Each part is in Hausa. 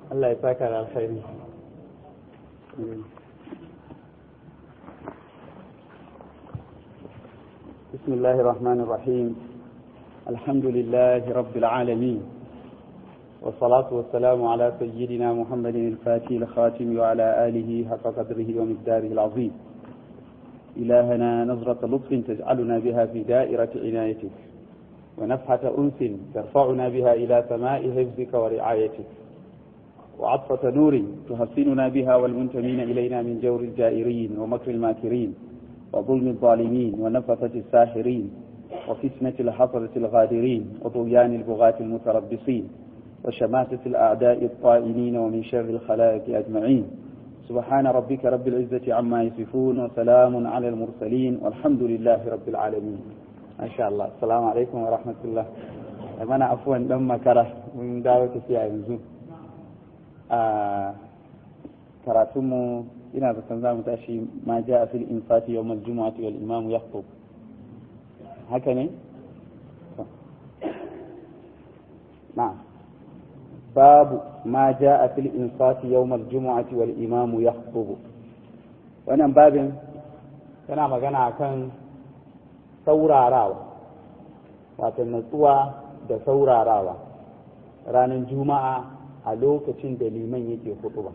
Allah ya saka da alkhairi بسم الله الرحمن الرحيم الحمد لله رب العالمين والصلاة والسلام على سيدنا محمد الفاتح الخاتم وعلى آله حق قدره ومقداره العظيم إلهنا نظرة لطف تجعلنا بها في دائرة عنايتك ونفحة أنس ترفعنا بها إلى سماء حفظك ورعايتك وعطفة نور تحسننا بها والمنتمين إلينا من جور الجائرين ومكر الماكرين وظلم الظالمين ونفثة الساحرين وفتنة الحصرة الغادرين وطغيان البغاة المتربصين وشماتة الأعداء الطائنين ومن شر الخلائق أجمعين سبحان ربك رب العزة عما يصفون وسلام على المرسلين والحمد لله رب العالمين ما شاء الله السلام عليكم ورحمة الله أنا عفوا لما كره من دعوة فيها ينزو آه كراتمو ina da san zamu tashi ma ja a fil infati yawm al-jumu'ati wal imam yakhutub haka ne na'am babu ma ja a fil infati yawm al-jumu'ati wal imam yakhutub wannan babin yana magana kan saurarawa wato natsuwa da saurarawa ranar juma'a a lokacin da liman yake hutuba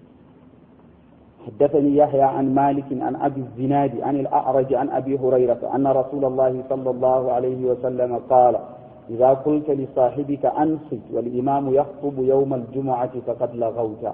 حدثني يحيى عن مالك عن أبي الزناد عن الأعرج عن أبي هريرة أن رسول الله صلى الله عليه وسلم قال إذا قلت لصاحبك أنصت والإمام يخطب يوم الجمعة فقد لغوت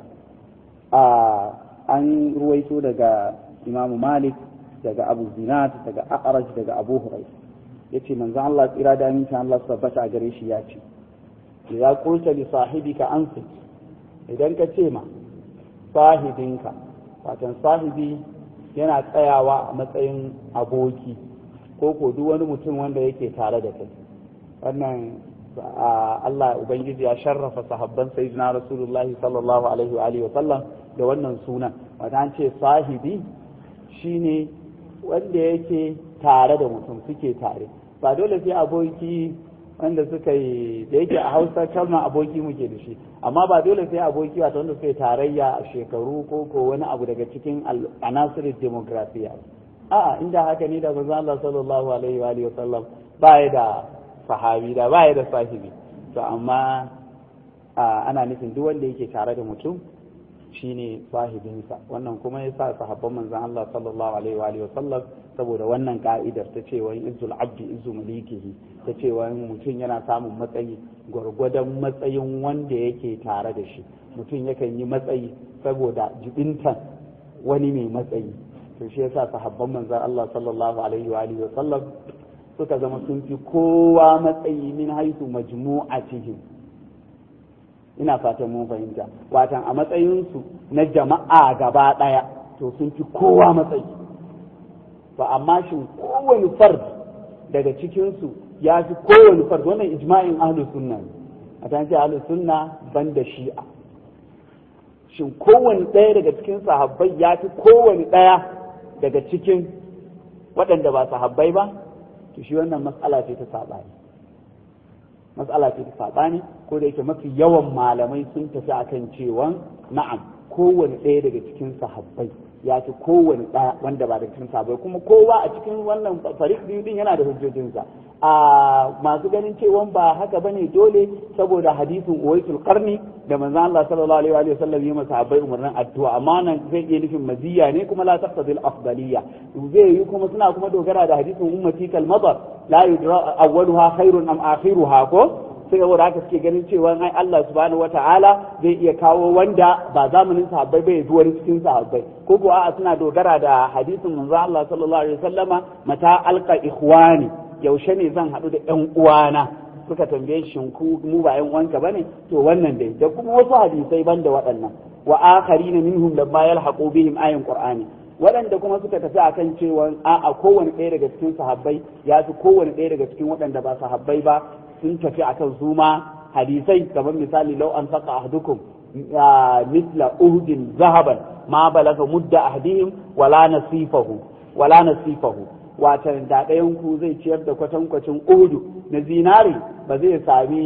آه أن رويت دقى إمام مالك دقى أبو الزناد دقى أعرج دقى أبو هريرة yace manzon Allah tsira da amincin Allah su tabbata a gare shi ya ce idza qulta li sahibika ansit idan ka ce ma sahibinka watan sahibi yana tsayawa a matsayin aboki ko ko duk wani mutum wanda yake tare da kai wannan Allah ubangiji ya sharrafa sahabban sayyidina rasulullah sallallahu alaihi wa alihi wa sallam da wannan sunan wata an ce sahibi shine wanda yake tare da mutum suke tare ba dole sai aboki wanda suka yi da yake a hausa kalma aboki muke da shi amma ba dole sai aboki wato wanda suka yi tarayya a shekaru ko ko wani abu daga cikin anasirin demografiya a'a inda haka ne da manzo Allah sallallahu alaihi wa alihi wasallam ba ya da sahabi da ba ya da sahibi to amma ana nufin duk wanda yake tare da mutum shine sahibinsa wannan kuma ya sa sahabban manzon Allah sallallahu alaihi wa alihi wasallam saboda wannan ka'idar ta cewa izzul abdi izzu malikihi ta cewa mutum yana samun matsayi gwargwadon matsayin wanda yake tare da shi mutum yakan yi matsayi saboda jibintan wani mai matsayi to shi yasa sahabban manzon Allah sallallahu alaihi wa alihi wasallam suka zama sun fi kowa matsayi min haisu majmu'atihim ina fatan mun fahimta watan a matsayinsu na jama'a gaba ɗaya to sun fi kowa matsayi to amma shin kowane fard daga cikinsu ya fi kowane fard wannan ijma'in ahlus sunna ne a ta ce ahlus sunna ban da shi'a shin kowane ɗaya daga cikin sahabbai ya fi kowane ɗaya daga cikin waɗanda ba sahabbai ba to shi wannan matsala ce ta saɓani matsala ce ta saɓani ko da yake mafi yawan malamai sun tafi akan cewa na'am kowane ɗaya daga cikin sahabbai ya fi kowane ɗaya wanda ba da cikin sahabbai kuma kowa a cikin wannan farik biyu din yana da hujjojinsa a masu ganin cewa ba haka bane dole saboda hadisin uwaitul qarni da manzon Allah sallallahu alaihi wa sallam yi masa sahabbai umarnin addu'a amma nan zai iya nufin maziya ne kuma la taqtadil afdaliyya zai yi kuma suna kuma dogara da hadisin ummati kal madar la yudra awwaluha khairun am akhiruha ko sai saboda haka suke ganin cewa ai Allah subhanahu wata'ala zai iya kawo wanda ba zamanin sahabbai bai zuwa cikin sahabbai ko kuwa a suna dogara da hadisin manzo Allah sallallahu alaihi wasallama mata alqa ikhwani yaushe ne zan haɗu da ƴan uwana suka tambaye shi ku mu ba ƴan uwanka bane to wannan dai da kuma wasu hadisai banda waɗannan wa akharina minhum lamma yalhaqu bihim ayin qur'ani waɗanda kuma suka tafi akan cewa a'a kowane ɗaya daga cikin sahabbai ya fi kowane ɗaya daga cikin waɗanda ba sahabbai ba sun tafi akan su ma hadisai kamar misali lau an saka ahdukum misla uhdin zahaban ma balaga mudda ahdihim wala nasifahu wala nasifahu watan da ɗayan ku zai ciyar da kwatankwacin uhudu na zinari ba zai sami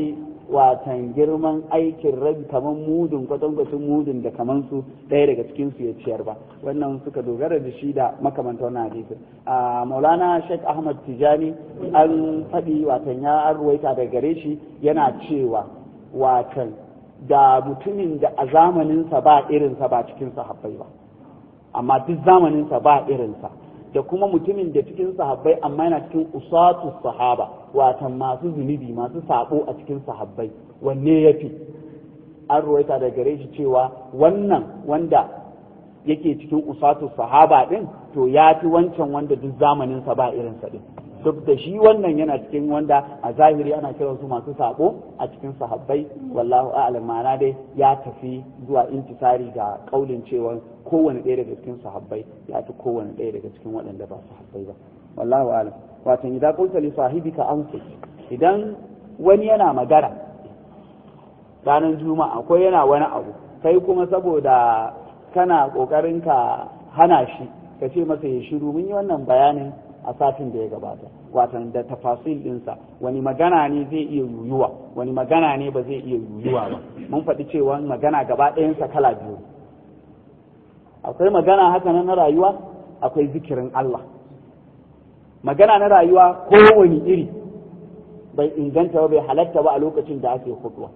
watan girman aikin rabi kaman mudun kwatankwacin mudun da kaman su ɗaya daga cikin su ya ciyar ba wannan suka dogara da shi da makamanta wannan hadisin a maulana sheikh ahmad tijani an faɗi watan ya ruwaita daga gare shi yana cewa watan da mutumin da a zamaninsa ba irinsa ba cikin sahabbai ba amma duk zamaninsa ba irinsa da kuma mutumin da cikin sahabbai amma yana cikin usatu sahaba watan masu zunubi masu sabo a cikin sahabbai wanne ya fi an ruwaita da gare shi cewa wannan wanda yake cikin usatu sahaba din to ya fi wancan wanda duk zamaninsa ba irinsa din duk da shi wannan yana cikin wanda a zahiri ana kiran su masu sabo a cikin sahabbai wallahu a'lam ma'ana dai ya tafi zuwa intisari ga kaulin cewa kowane ɗaya daga cikin sahabbai ya fi kowane ɗaya daga cikin waɗanda ba sahabbai ba wallahu a'lam wato idan qulta li sahibika anfus idan wani yana magana ranar juma'a ko yana wani abu kai kuma saboda kana kokarin ka hana shi ka ce masa ya shiru mun yi wannan bayanin a satin da ya gabata watan da tafasil ɗinsa wani magana ne zai iya yuyuwa wani magana ne ba zai iya yuyuwa ba mun faɗi cewa magana gaba ɗayansa kala biyu akwai magana haka na rayuwa akwai zikirin Allah magana na rayuwa kowane iri bai inganta ba bai halatta ba a lokacin da ake hutuwa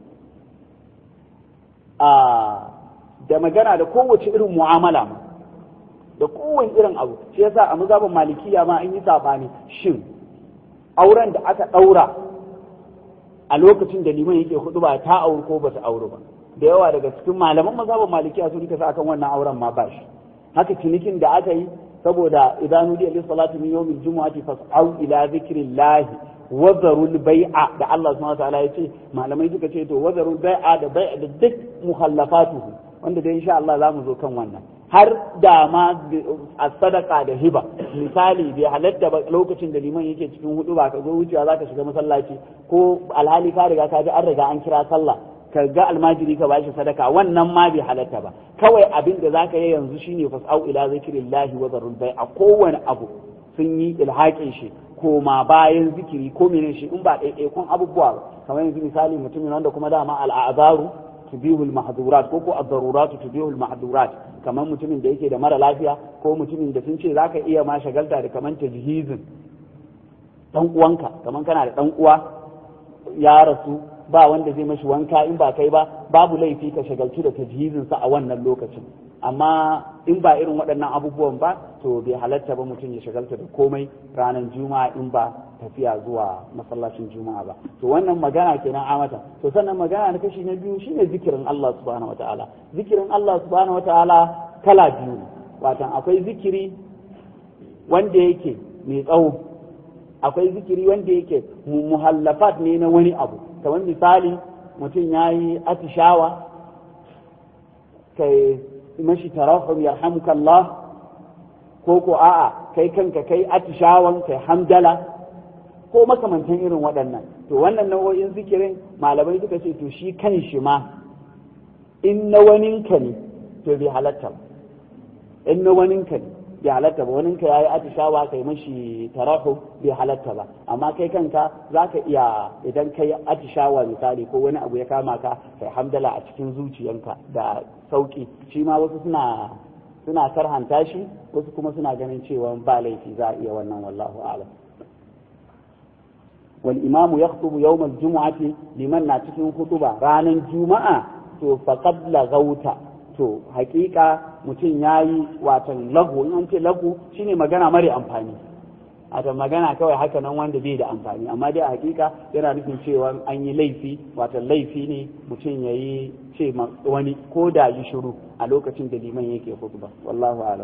da magana da kowace irin mu'amala ma da kowane irin abu shi yasa a mazhabin malikiya ma an yi sabani shin auren da aka daura a lokacin da liman yake hudu ba ta auri ko ba ta auri ba da yawa daga cikin malaman mazhabin malikiya sun kasa akan wannan auren ma ba shi haka cinikin da aka yi saboda idan nudi alayhi salatu min yawmil jumu'ati fas'au ila zikrillahi wa zarul bai'a da Allah subhanahu wa ta'ala ya ce malamai suka ce to wa zarul bai'a da bai'a da duk muhallafatuhu wanda dai insha Allah za mu zo kan wannan har da ma a sadaka da hiba misali bai halatta ba lokacin da liman yake cikin hudu ba ka zo wucewa za ka shiga masallaci ko alhali ka riga ka ji an riga an kira sallah ka ga almajiri ka bashi sadaka wannan ma bai halatta ba kawai abin da zaka yi yanzu shine fas'au ila zikrillahi wa zarul bai a kowane abu sun yi ilhaƙin shi koma bayan zikiri ko menene shi in ba ɗaiɗaikun abubuwa ba kamar yanzu misali mutumin wanda kuma dama al'azaru tubihul mahdurat ko ko ad-darurat tubihul mahdurat kamar mutumin da yake da mara lafiya ko mutumin da sun ce zaka iya ma shagalta da kamar tajhizin dan uwanka kamar kana da dan uwa ya rasu ba wanda zai mashi wanka in ba kai ba babu laifi ka shagaltu da tajhizin sa a wannan lokacin amma in ba irin waɗannan abubuwan ba to bai halatta ba mutum ya shagalta da komai ranar juma'a in ba tafiya zuwa masallacin juma'a ba to wannan magana kenan amata to sannan magana na kashi na biyu shine zikirin Allah subhanahu wataala zikirin Allah subhanahu wataala kala biyu ne watan akwai zikiri wanda yake mai tsawo akwai zikiri wanda yake muhallafat ne na wani abu kamar misali mutum ya yi atishawa kai mashi tarahum yarhamukallah ko ko a'a kai kanka kai atishawan kai hamdala ko makamantan irin waɗannan to wannan nau'o'in zikirin malamai suka ce to shi kan shi ma in na waninka ne to bai halatta ba in na waninka ne bai halatta ba waninka ya yi atishawa kai mashi tarahu bai halatta ba amma kai kanka za ka iya idan kai atishawa misali ko wani abu ya kama ka kai hamdala a cikin zuciyanka da sauki shi ma wasu suna suna karhanta shi wasu kuma suna ganin cewa ba laifi za a iya wannan wallahu a'lam wal imamu yakhutubu yawm al jumu'ati liman na cikin hutuba ranan juma'a to faqad lagauta to hakika mutum yayi watan lagu in an ce lagu shine magana mare amfani a magana kawai haka nan wanda bai da amfani amma dai a hakika yana nufin cewa an yi laifi watan laifi ne mutum ya yi ce wani ko da yi shiru a lokacin da liman yake khutba wallahu alam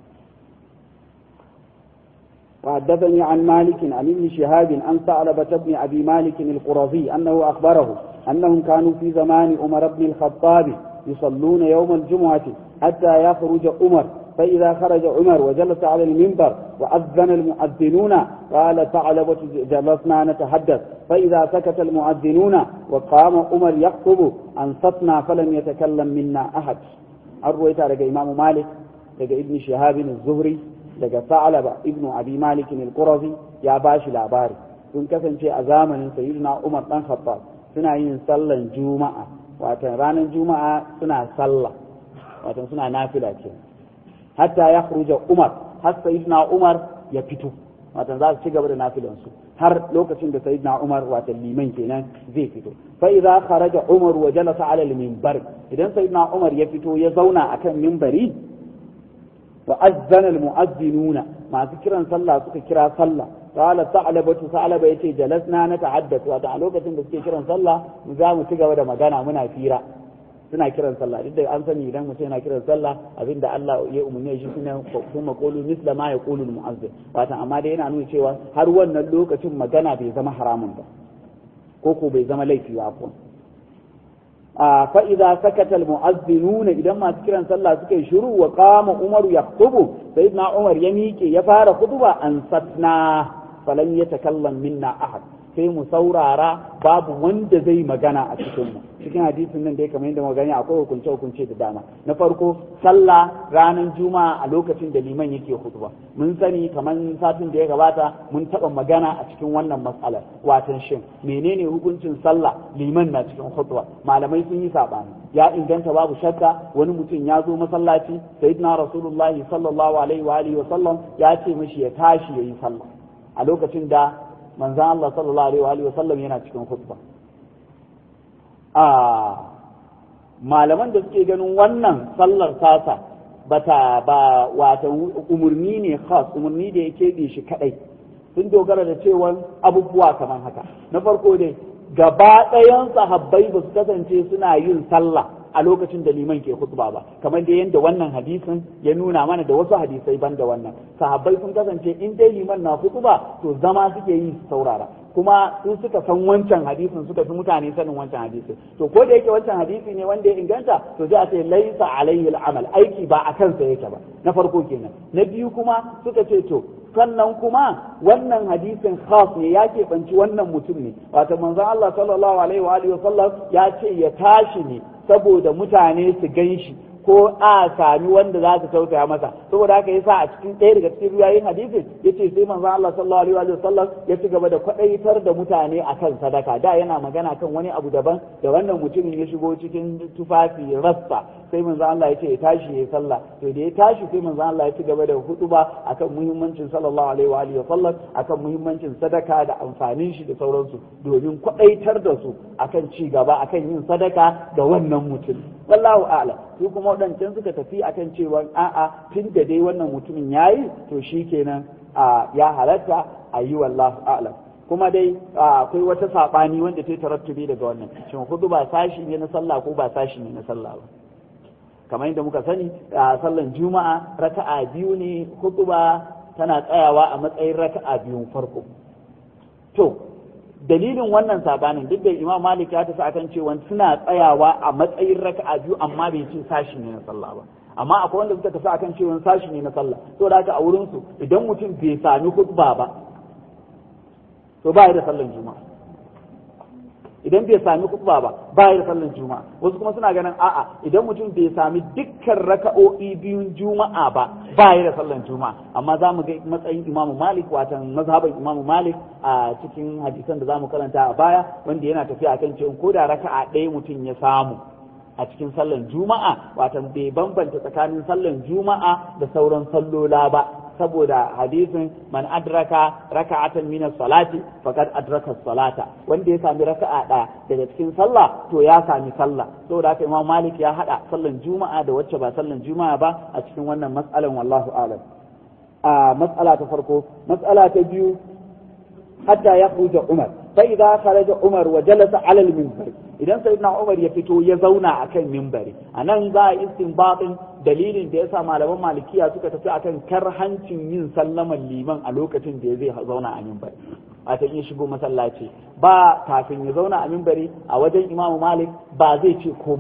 وحدثني عن مالك عن ابن شهاب عن ثعلبة بن أبي مالك القرظي أنه أخبره أنهم كانوا في زمان عمر بن الخطاب يصلون يوم الجمعة حتى يخرج عمر فإذا خرج عمر وجلس على المنبر وأذن المؤذنون قال ثعلبة جلسنا نتحدث فإذا سكت المؤذنون وقام عمر يخطب أنصتنا فلم يتكلم منا أحد أرويت لك إمام مالك لك ابن شهاب الزهري لك ثعلبة ابن أبي مالك القرظي يا باشي العباري sun kasance a zamanin sayyidina Umar dan Khattab suna yin sallan juma'a watan ranar juma'a suna sallah watan suna nafila ke hatta ya umar har sayyidina umar ya fito watan za su ci gaba da nafilansu har lokacin da sayyidina umar watan liman kenan zai fito fa idza kharaja umar wa jalasa ala al-minbar idan sayyidina umar ya fito ya zauna akan minbari wa azzana al-mu'azzinuna masu kiran sallah suka kira sallah qala sa'labatu sa'laba yace jalasna na ta'addathu wato a lokacin da suke kiran sallah mu za mu ci gaba da magana muna fira suna kiran sallah duk da an sani idan mutum yana kiran sallah abinda Allah ya umarne shi shine kuma qulu misla ma yaqulu al-mu'azzin wato amma dai yana nuna cewa har wannan lokacin magana bai zama haramun ba ko ko bai zama laifi ba ko fa idza sakata al-mu'azzinuna idan masu kiran sallah suka yi shiru wa qama umaru yaktubu sayyidina umar ya miƙe ya fara khutba an satna falan yatakallam minna ahad sai mu saurara babu wanda zai magana a cikin mu cikin hadisin nan da ya kamar yadda magana akwai hukunce hukunce da dama na farko sallah ranar juma'a a lokacin da liman yake khutba mun sani kamar satin da ya gabata mun taba magana a cikin wannan matsalar watan shin menene hukuncin sallah liman na cikin khutba malamai sun yi sabani ya inganta babu shakka wani mutum ya zo masallaci sayyidina rasulullahi sallallahu alaihi wa alihi wa sallam ya ce mishi ya tashi yayi sallah a lokacin da manzan Allah sallallahu alaihi wa sallam yana cikin khutba a malaman da suke ganin wannan sallar tasa bata ba wata umurni ne khas umurni da yake bi shi kadai sun dogara da cewa abubuwa kamar haka na farko dai gaba ɗayan sahabbai ba su kasance suna yin sallah a lokacin da liman ke khutba ba kamar da yadda wannan hadisin ya nuna mana da wasu hadisai ban da wannan sahabbai sun kasance in dai liman na khutba to zama suke yi su saurara kuma su suka san wancan hadisin suka fi mutane sanin wancan hadisin to ko da yake wancan hadisi ne wanda ya inganta to sai a ce laisa alaihi al'amal aiki ba a kansa yake ba na farko kenan na biyu kuma suka ce to sannan kuma wannan hadisin khas ne ya keɓanci wannan mutum ne wato manzon Allah sallallahu alaihi wa alihi wasallam ya ce ya tashi ne saboda mutane su gan shi ko a sami wanda za su tausaya masa saboda haka yasa a cikin ɗaya daga cikin riwayoyin hadisin yace sai manzon Allah sallallahu alaihi wa sallam ya ci gaba da kwadaitar da mutane akan sadaka da yana magana kan wani abu daban da wannan mutumin ya shigo cikin tufafi rassa sai manzon Allah ya ce ya tashi ya sallah to da ya tashi sai manzon Allah ya ci gaba da hutuba akan muhimmancin sallallahu alaihi wa alihi wa sallam akan muhimmancin sadaka da amfanin shi da sauransu domin kwadaitar da su akan ci gaba akan yin sadaka ga wannan mutum wallahu a'lam su kuma waɗancan suka tafi akan cewa a'a tun da dai wannan mutumin yayi to shikenan a ya halatta a yi wallahu a'lam kuma dai akwai wata saɓani wanda ta tarattubi daga wannan shin hudu ba sashi ne na sallah ko ba sashi ne na sallah ba kamar yadda muka sani a sallan juma'a raka'a biyu ne hutuba tana tsayawa a matsayin raka'a biyun farko to dalilin wannan sabanin duk da imam malik ya tafi akan cewa suna tsayawa a matsayin raka'a biyu amma bai ce sashi ne na sallah ba amma akwai wanda suka tafi akan cewa sashi ne na sallah to da haka a wurin su idan mutum bai sami khutba ba to ba da sallan juma'a idan bai sami khutba ba ba da sallan juma'a wasu kuma suna ganin a'a idan mutum bai sami dukkan raka'o'i biyun juma'a ba ba da sallan juma'a amma za mu ga matsayin imamu malik watan mazhaban imamu malik a cikin hadisan da za mu karanta a baya wanda yana tafiya kan cewa ko da raka'a ɗaya mutum ya samu a cikin sallan juma'a watan bai bambanta tsakanin sallan juma'a da sauran sallola ba saboda hadisin man adraka raka'atan min salati faqad adraka salata wanda ya sami raka'a ɗaya daga cikin sallah to ya sami sallah saboda haka imam malik ya hada sallan juma'a da wacce ba sallan juma'a ba a cikin wannan mas'alan wallahu a'lam a mas'ala ta farko mas'ala ta biyu hatta ya khuja umar fa idza kharaja umar wa jalasa ala al-minbar idan sayyidina umar ya fito ya zauna akan minbari anan za a istinbatin dalilin da yasa malaman malikiya suka tafi akan karhancin yin sallaman liman a lokacin da zai zauna a minbari a ta iya shigo masallaci ba kafin ya zauna a minbari a wajen imamu malik ba zai ce komai ba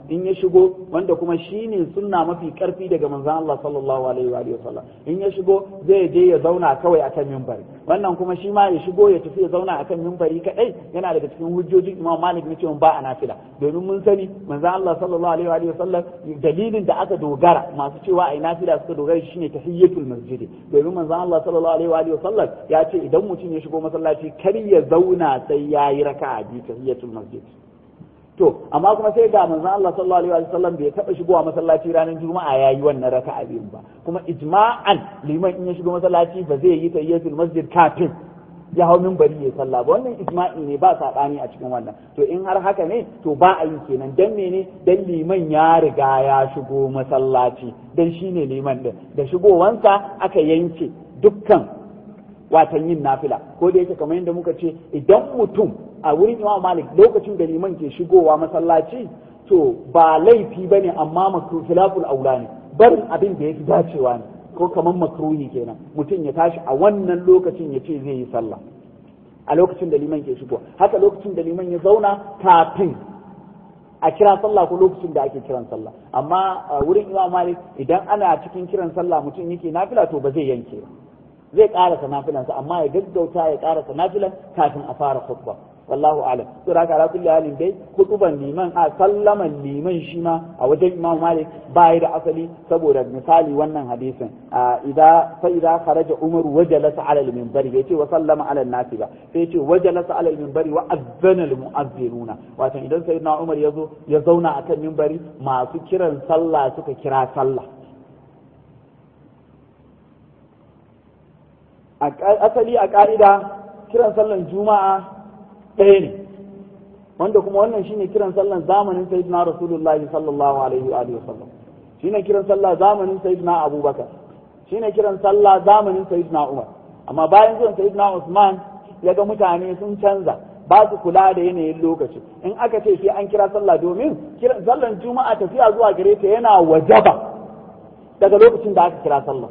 in ya shigo wanda kuma shine sunna mafi karfi daga manzon Allah sallallahu alaihi wa alihi wasallam in ya shigo zai je ya zauna kawai akan minbari wannan kuma shi ma ya shigo ya tafi ya zauna akan minbari kadai yana daga cikin hujjojin Imam Malik na cewa ba a nafila domin mun sani manzon Allah sallallahu alaihi wa alihi wasallam dalilin da aka dogara masu cewa ai nafila suka dogara shine tahiyyatul masjid domin manzon Allah sallallahu alaihi wa alihi wasallam ya ce idan mutum ya shigo masallaci kar ya zauna sai yayi raka'a bi tahiyyatul masjid to amma kuma sai ga manzon Allah sallallahu alaihi wasallam bai taba shigowa masallaci ranar juma'a yayi wannan raka'a biyun ba kuma ijma'an liman in ya shigo masallaci ba zai yi tayyitul masjid kafin ya hau minbari ya sallah ba wannan ijma'i ne ba sabani a cikin wannan to in har haka ne to ba a yi kenan dan mene dan liman ya riga ya shigo masallaci dan shine liman din da shigowansa aka yanke dukkan watan yin nafila ko da yake kamar yadda muka ce idan mutum a wurin imam malik lokacin da liman ke shigowa masallaci to ba laifi ba ne amma makru filaful aula ne barin abin da ya fi dacewa ne ko kamar makruhi kenan mutum ya tashi a wannan lokacin ya ce zai yi sallah a lokacin da liman ke shigowa haka lokacin da liman ya zauna kafin a kira sallah ko lokacin da ake kiran sallah amma a wurin imam malik idan ana cikin kiran sallah mutum yake nafila to ba zai yanke ba zai karasa nafilansa amma ya gaggauta ya karasa nafilan kafin a fara khutba wallahu a'lam to da haka kulli halin dai khutban liman a sallaman liman shi ma a wajen Imam Malik bai da asali saboda misali wannan hadisin idza fa idza kharaja Umar wajalasa ala al-minbari bai ce wa sallama ala an-nasi ba sai ce wajalasa ala al-minbari wa azzana al-mu'azzinuna wato idan sayyidina Umar yazo ya zauna akan minbari masu kiran sallah suka kira sallah asali a ka'ida kiran sallan juma'a ɗaya ne wanda kuma wannan shine kiran sallan zamanin sayyidina rasulullah sallallahu alaihi wa alihi wasallam shine kiran sallah zamanin sayyidina abubakar shine kiran sallah zamanin sayyidina umar amma bayan zuwan sayyidina usman ya ga mutane sun canza ba su kula da yanayin lokaci in aka ce sai an kira sallah domin kiran sallan juma'a tafiya zuwa gare ta yana wajaba daga lokacin da aka kira sallah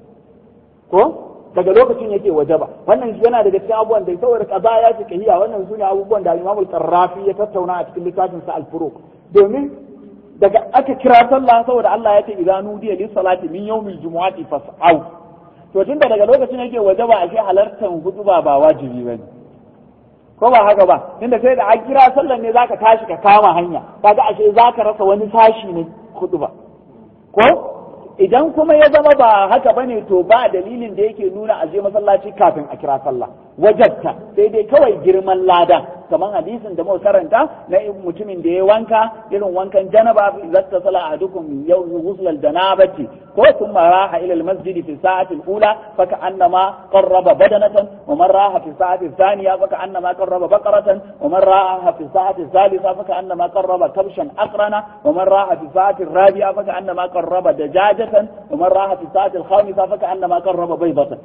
ko daga lokacin yake waje ba wannan yana daga cikin abubuwan da saboda kaza ya ce kahiya wannan sune abubuwan da Imam Al-Qarrafi ya tattauna a cikin littafin sa Al-Furuq domin daga aka kira sallah saboda Allah ya ce idza nudiya lis salati min yawmil jumu'ati fas'au to tunda daga lokacin yake waje ba ashe halartar hutuba ba wajibi bane ko ba haka ba tunda sai da an kira sallar ne zaka tashi ka kama hanya kaga ashe zaka rasa wani sashi ne hutuba ko idan kuma ya zama ba haka bane to ba dalilin da yake nuna a je masallaci kafin a kira sallah wajabta sai dai kawai girman lada kamar hadisin da muka karanta na mutumin da ya wanka irin wankan janaba zatta sala ahadukum yau ghusl janabati ko thumma raha ila al masjid fi sa'ati al ula fa ka'annama qarraba badanatan wa man raha fi sa'ati thaniya fa ka'annama qarraba baqaratan wa man raha fi sa'ati thalitha fa ka'annama qarraba kabshan aqrana wa man raha fi sa'ati rabi'a fa ka'annama qarraba dajaja ومن راح في الساعة الخامسة فكأنما قرب بيضة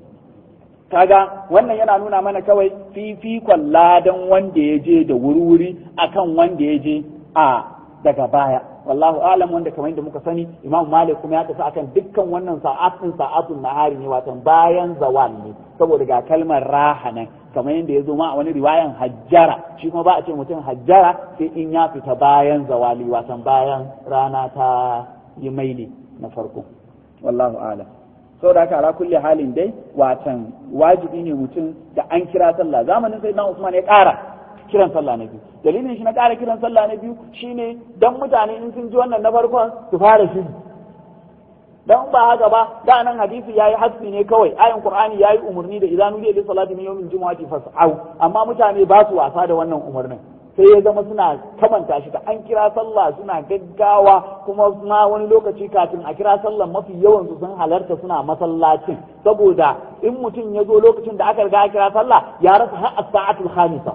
kaga wannan yana nuna mana kawai fifikon ladan wanda ya je da wuri-wuri akan wanda ya je a daga baya wallahu alam wanda kamar yadda muka sani imam malik kuma ya tafi akan dukkan wannan sa'atin sa'atun nahari ne watan bayan zawal ne saboda ga kalmar raha nan kamar yadda ya zo ma a wani riwayan hajjara shi kuma ba a ce mutum hajjara sai in ya fita bayan zawali watan bayan rana ta yi maili na farko wallahu alam saboda haka ala kulli halin dai watan wajibi ne mutum da an kira sallah zamanin sai Usman ya ƙara kiran sallah na biyu dalilin shi na ƙara kiran sallah na biyu shine dan mutane in sun ji wannan na farkon su fara shiri dan ba haka ba da nan hadisi yayi hasbi ne kawai ayin qur'ani yayi umarni da idan nudiya li salati min yawmin jumu'ati fas'au amma mutane ba su wasa da wannan umarnin sai ya zama suna kamanta shi da an kira sallah suna gaggawa kuma ma wani lokaci kafin a kira sallah mafi yawan su sun halarta suna masallacin saboda in mutum ya zo lokacin da aka riga kira sallah ya rasa har as-sa'atul khamisa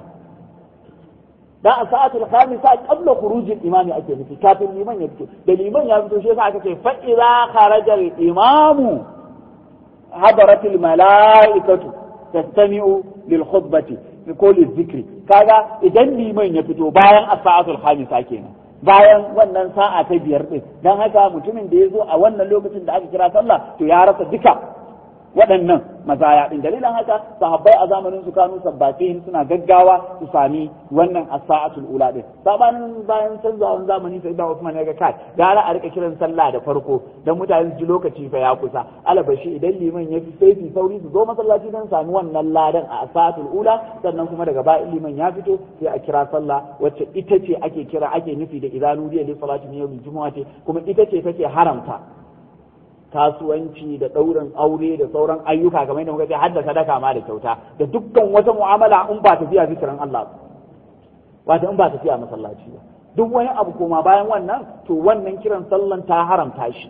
dan as-sa'atul khamisa qabla khurujil imami ake nufi kafin liman ya fito da liman ya fito shi yasa aka ce fa idza kharaja al-imamu hadaratil mala'ikatu tastami'u lil khutbati ko zikri kaga idan liman ya fito bayan as-sa'atul khamisa kenan bayan wannan sa'a ta biyar din dan haka mutumin da ya zo a wannan lokacin da aka kira sallah to ya rasa duka waɗannan mazaya din dalilin haka sahabbai a zamanin su kanu sabbatin suna gaggawa su sami wannan as-sa'atul ula din sabanin bayan canzawan zamani sai da Usman ya ga kai gara a rika kiran sallah da farko dan mutane su ji lokaci fa ya kusa alabashi idan liman ya fi sai su sauri su zo masallaci dan sami wannan ladan a as-sa'atul ula sannan kuma daga bayan liman ya fito sai a kira sallah wacce ita ce ake kira ake nufi da idanu da salati ne yau juma'a ce kuma ita ce take haramta kasuwanci da ɗaurin aure da sauran ayyuka kamar yadda muka ce har da sadaka ma da kyauta da dukkan wata mu'amala in ba tafiya zikirin Allah ba in ba tafiya masallaci ba duk wani abu koma bayan wannan to wannan kiran sallan ta haramta shi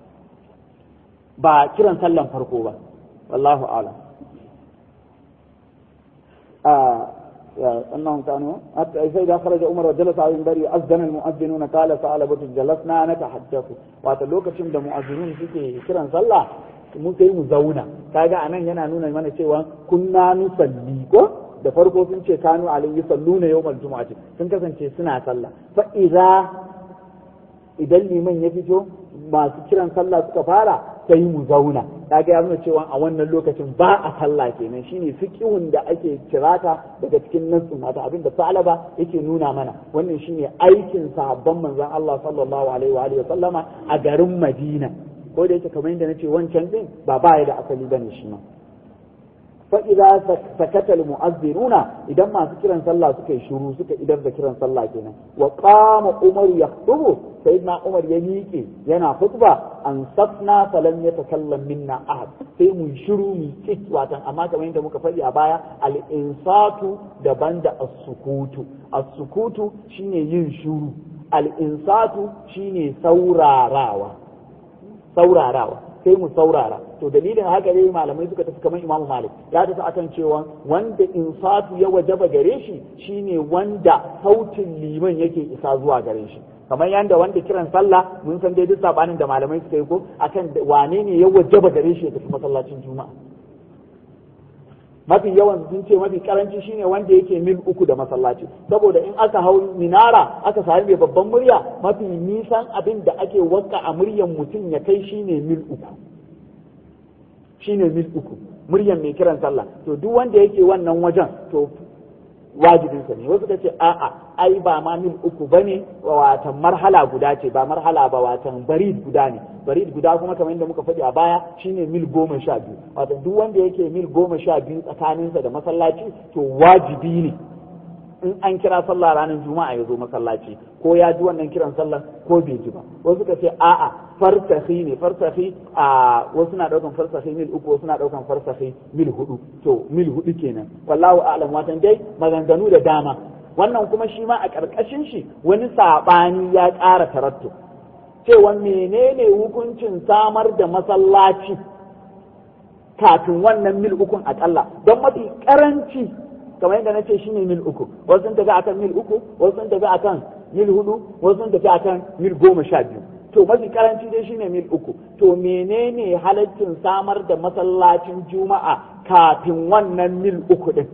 ba kiran sallan farko ba wallahu a'lam أنهم كانوا حتى فإذا خرج عمر وجلس على المنبر أذن المؤذنون قال ثعلبة جلسنا نتحدث واتلوك شم da mu'azzinun suke kiran sallah mu sai mu zauna kaga anan yana nuna mana cewa kunna nusalli ko da farko sun ce kanu alayhi salluna yawmal jumu'ati sun kasance suna sallah fa idza idan liman ya fito masu kiran sallah suka fara sai mu zauna kaga ya nuna cewa a wannan lokacin ba a sallah kenan shine fiqhun da ake kirata daga cikin nassin mata abin da salaba yake nuna mana wannan shine aikin sahabban manzon Allah sallallahu alaihi wa alihi sallama a garin Madina ko da yake kamar yadda nace wancan din ba baya da asali bane shi ma fa idza sakata al mu'azziruna idan masu kiran sallah suka yi shiru suka idar da kiran sallah kenan wa qama umar yaktubu sayyidina umar ya miƙe yana khutba an safna falam yatakallam minna ahad sai mu shiru mu kit watan amma kamar yadda muka faɗi a baya al insatu daban da as-sukutu as-sukutu shine yin shiru al insatu shine saurarawa saurarawa sai mu saurara to dalilin haka ne malamai suka tafi kamar imamu malik ya tafi akan cewa wanda insatu ya wajaba gare shi shine wanda sautin liman yake isa zuwa gare shi kamar yanda wanda kiran sallah mun san dai duk sabanin da malamai suka yi ko akan wane ne ya wajaba gare shi ya tafi masallacin juma'a mafi yawan sun ce mafi karanci shine wanda yake mil uku da masallaci saboda in aka hau minara aka sami mai babban murya mafi nisan abin da ake wanka a muryan mutum ya kai shine mil uku shine mil uku muryan mai kiran sallah to duk wanda yake wannan wajen to wajibinsa ne wasu ka ce a'a ai ba ma mil uku bane watan marhala guda ce ba marhala ba watan barid guda ne barid guda kuma kamar yadda muka faɗi a baya shine mil goma sha biyu watan duk wanda yake mil goma sha biyu tsakaninsa da masallaci to wajibi ne in an kira sallah ranar juma'a ya zo masallaci ko ya ji wannan kiran sallah ko bai ji ba wasu ka ce a'a farsahi ne farsahi a wasu na daukan farsahi mil uku wasu na daukan farsahi mil hudu to mil hudu kenan wallahu a'lam watan dai maganganu da dama wannan kuma shi ma a karkashin shi wani sabani ya ƙara tarattu cewa menene hukuncin samar da masallaci kafin wannan mil ukun akalla don mafi karanci kamar yadda na ce shine mil uku wasu sun tafi akan mil uku wasu sun tafi akan mil hudu wasu sun tafi akan mil goma sha biyu to mafi karanci dai shine mil uku to menene halaccin samar da masallacin juma'a kafin wannan mil uku din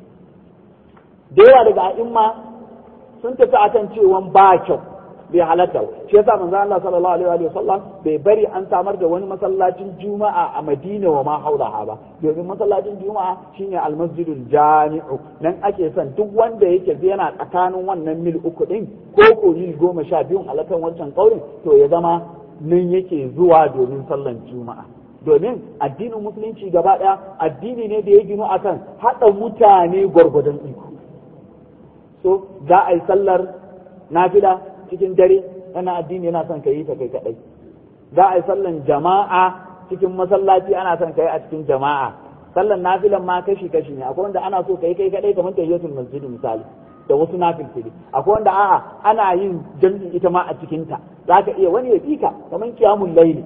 da yawa daga a'imma sun tafi akan cewan ba kyau bai halatta shi yasa manzo Allah sallallahu alaihi wa sallam bai bari an samar da wani masallacin juma'a a Madina wa ma haulaha ba domin masallacin juma'a shine almasjidul jami'u nan ake son duk wanda yake yana tsakanin wannan mil uku din ko ko mil goma sha biyun alakan wancan kaurin to ya zama nan yake zuwa domin sallan juma'a domin addinin musulunci gaba daya addini ne da ya ginu akan hada mutane gwargwadon iko so za a yi sallar nafila cikin dare wannan addini yana son ka yi ta kai kadai za a yi sallan jama'a cikin masallaci ana son ka yi a cikin jama'a sallan nafilan ma kashi kashi ne akwai wanda ana so ka yi kai kadai kamar tahiyatul masjid misali da wasu nafilfili akwai wanda a'a ana yin jami'i ita ma a cikin ta zaka iya wani ya fika kamar qiyamul layli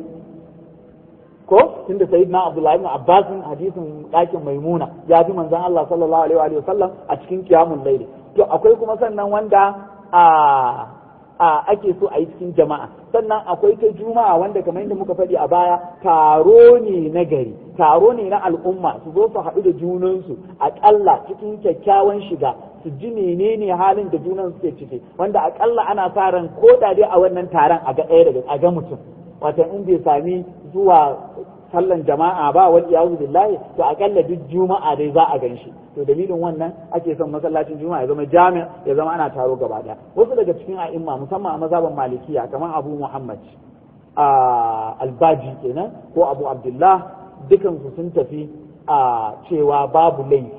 ko tunda sayyidina abdullahi ibn abbas hadisin dakin maimuna ya fi manzon Allah sallallahu alaihi wa sallam a cikin qiyamul layli to akwai kuma sannan wanda a a ake so a yi cikin jama'a sannan akwai ta juma'a wanda kamar yadda muka faɗi a baya taro ne na gari taro ne na al'umma su zo su haɗu da junansu aƙalla cikin kyakkyawan shiga su ji menene halin da junan suke ciki wanda aƙalla ana sa ran ko da dai a wannan taron a ga ɗaya daga a ga mutum wato in bai sami zuwa sallan jama'a ba wal iyazu billahi to akalla duk juma'a dai za a ganshi to dalilin wannan ake son masallacin juma'a ya zama jami ya zama ana taro gaba daya wasu daga cikin a'imma musamman a mazhaban malikiya kamar abu muhammad albaji kenan ko abu abdullah dukansu sun tafi a cewa babu laifi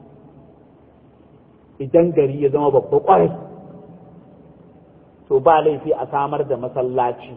idan gari ya zama babba kwarai to ba laifi a samar da masallaci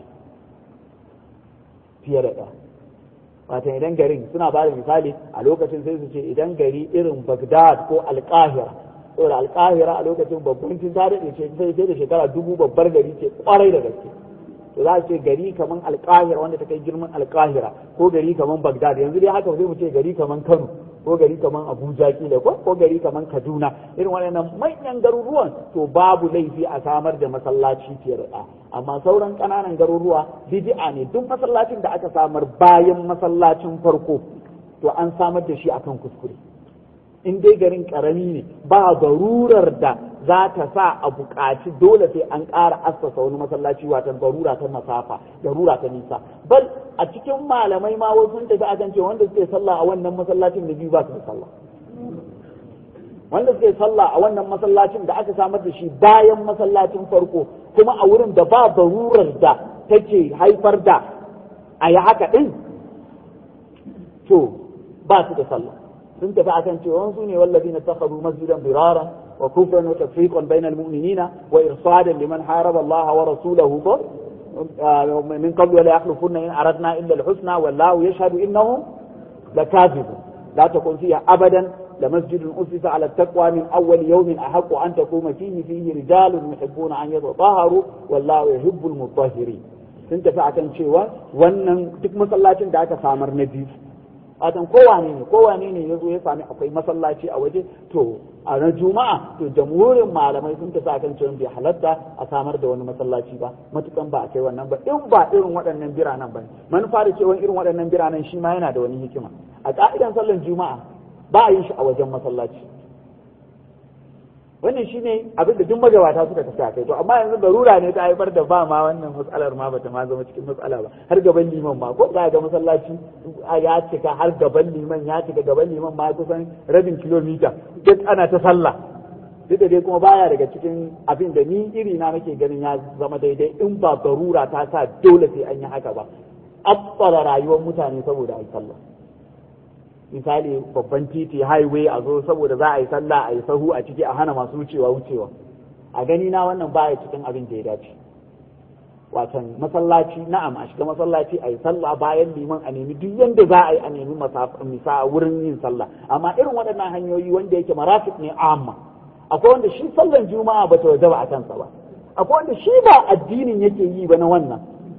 fiye da ɗaya wata idan garin suna ba da misali a lokacin sai su ce idan gari irin Baghdad ko Alƙahira saboda Alƙahira a lokacin babban cin ta daɗe ce sai da shekara dubu babbar gari ce kwarai da gaske to za a ce gari kaman Alƙahira wanda ta kai girman Alƙahira ko gari kaman Baghdad yanzu dai haka zai mu ce gari kaman Kano ko gari kaman Abuja kila ko ko gari kaman Kaduna irin waɗannan manyan garuruwan to babu laifi a samar da masallaci fiye da amma sauran ƙananan garuruwa bid'a ne duk masallacin da aka samar bayan masallacin farko to an samar da shi akan kuskure in dai garin karami ne ba garurar da za ta sa a buƙaci dole sai an ƙara assasa wani masallaci wata garura ta masafa garura ta nisa bal a cikin malamai ma wasu sun tafi akan cewa wanda suke sallah a wannan masallacin da biyu ba su da sallah wanda suke sallah a wannan masallacin da aka samar da shi bayan masallacin farko kuma a wurin da ba barurar da take haifar da a yi haka ɗin to ba su da sallah sun tafi akan cewa su ne wallazi na takaru masjidan birara wa kufran wa tafriqan bainal mu'minina wa irsadan liman haraba Allah wa rasulahu ko min qabl la yakhlufunna in aradna illa al-husna wallahu yashhadu innahum lakazibun la takun fiha abadan لمسجد أسس على التقوى من أول يوم أحق أن تقوم فيه فيه رجال يحبون أن يتطهروا والله يحب المطهرين sun tafi akan cewa wannan duk masallacin da aka samar na biyu watan kowane ne kowane ne ya zo ya sami akwai masallaci a waje to a na juma'a to jamhurin malamai sun tafi akan cewa bai halatta a samar da wani masallaci ba matukan ba a kai wannan ba in ba irin waɗannan biranen ba manufa da cewa irin waɗannan biranen shi ma yana da wani hikima a ka'idan sallan juma'a ba a yin shi a wajen masallaci wannan shine abin da duk magabata suka tafi a kai to amma yanzu darura ne ta haifar da ba ma wannan matsalar ma bata ma zama cikin matsala ba har gaban liman ma ko za ga masallaci ya cika har gaban liman ya cika gaban liman ma kusan rabin kilomita duk ana ta sallah duk da dai kuma baya daga cikin abin da ni iri na nake ganin ya zama daidai in ba darura ta sa dole sai an yi haka ba abbara rayuwar mutane saboda a yi sallah misali babban titi highway a zo saboda za a yi sallah a yi sahu a ciki a hana masu wucewa wucewa a gani na wannan baya cikin abin da ya dace watan masallaci na'am a shiga masallaci a yi sallah bayan liman a nemi duk yanda za a yi a nemi misa wurin yin sallah amma irin waɗannan hanyoyi wanda yake marafik ne amma akwai wanda shi sallan juma'a ba ta wajaba a kansa ba akwai wanda shi ba addinin yake yi ba na wannan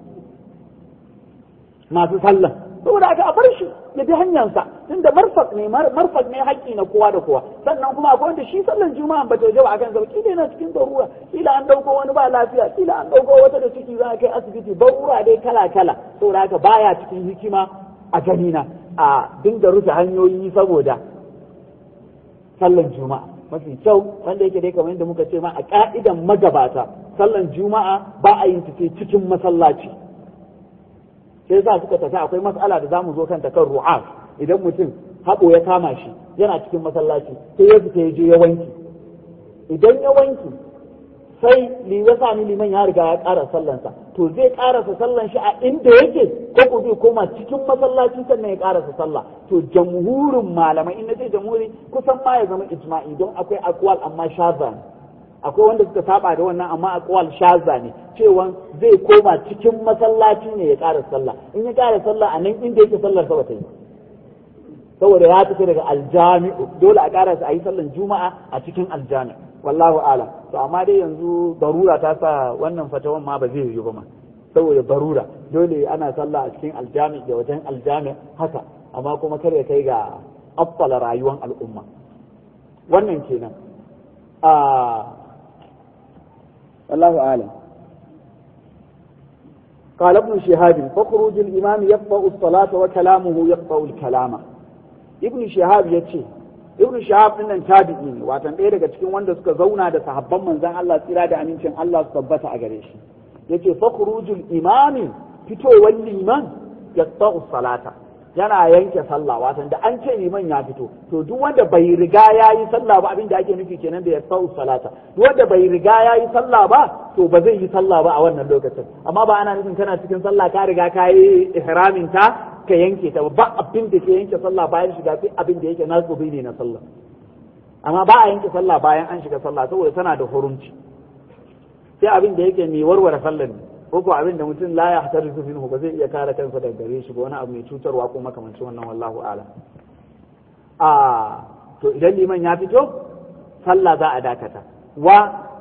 masu sallan saboda aka a bar shi ya bi hanyarsa tunda marfak ne marfak ne haƙƙi na kowa da kowa sannan kuma akwai wanda shi sallan juma'a ba ta wajaba akan sa kila yana cikin darura kila an dauko wani ba lafiya kila an dauko wata da ciki za a kai asibiti darura dai kala kala saboda haka baya cikin hikima a ganina a dinga rufe hanyoyi saboda sallan juma'a mafi kyau wanda yake dai kamar yadda muka ce ma a ka'idan magabata sallan juma'a ba a yin tafi cikin masallaci sai za suka tafi akwai mas'ala da zamu zo kanta kan ru'af idan mutum haɓo ya kama shi yana cikin masallaci sai ya fita ya je ya wanki idan ya wanki sai li ya sami liman ya riga ya ƙara sallansa to zai ƙarasa sallan shi a inda yake ko ko zai koma cikin masallaci sannan ya ƙarasa sallah to jamhurin malamai in ce jamhuri kusan ma ya zama ijma'i don akwai akwal amma shaza ne akwai wanda suka saba da wannan amma akwal shaza ne cewa zai koma cikin masallaci ne ya ƙara sallah in ya ƙara sallah a nan inda yake sallar sa ta yi saboda ya tafi daga aljami'u dole a ƙara a yi sallan juma'a a cikin aljami'u wallahu alam to amma dai yanzu barura ta sa wannan fatawan ma ba zai yi ba ma saboda barura dole ana sallah a cikin aljami da wajen aljami haka amma kuma kar ya kai ga affala rayuwar al'umma wannan kenan a wallahu alam قال ابن شهاب فخروج الإمام يقطع الصلاة وكلامه يقطع الكلام ابن شهاب يتشي ibn shahab din nan tabi'i ne watan ɗaya daga cikin wanda suka zauna da sahabban manzon Allah tsira da amincin Allah su tabbata a gare shi yace fakhrujul imami fitowar liman yaqta'u salata yana yanke sallah watan da an ce liman ya fito to duk wanda bai riga ya yi sallah ba abin da ake nufi kenan da ya sau salata duk wanda bai riga ya yi sallah ba to ba zai yi sallah ba a wannan lokacin amma ba ana nufin kana cikin sallah ka riga ka yi ihramin ta ka yanke ta ba abin da ke yanke sallah bayan shiga sai abin da yake nasubi ne na sallah amma ba a yanke sallah bayan an shiga sallah saboda tana da hurunci sai abin da yake mai warware sallar ne ko ko abin da mutum la ya hatar su minhu ba zai iya kare kansa daga gare shi ba wani abu mai cutarwa ko makamancin wannan wallahu a'lam a to idan liman ya fito sallah za a dakata wa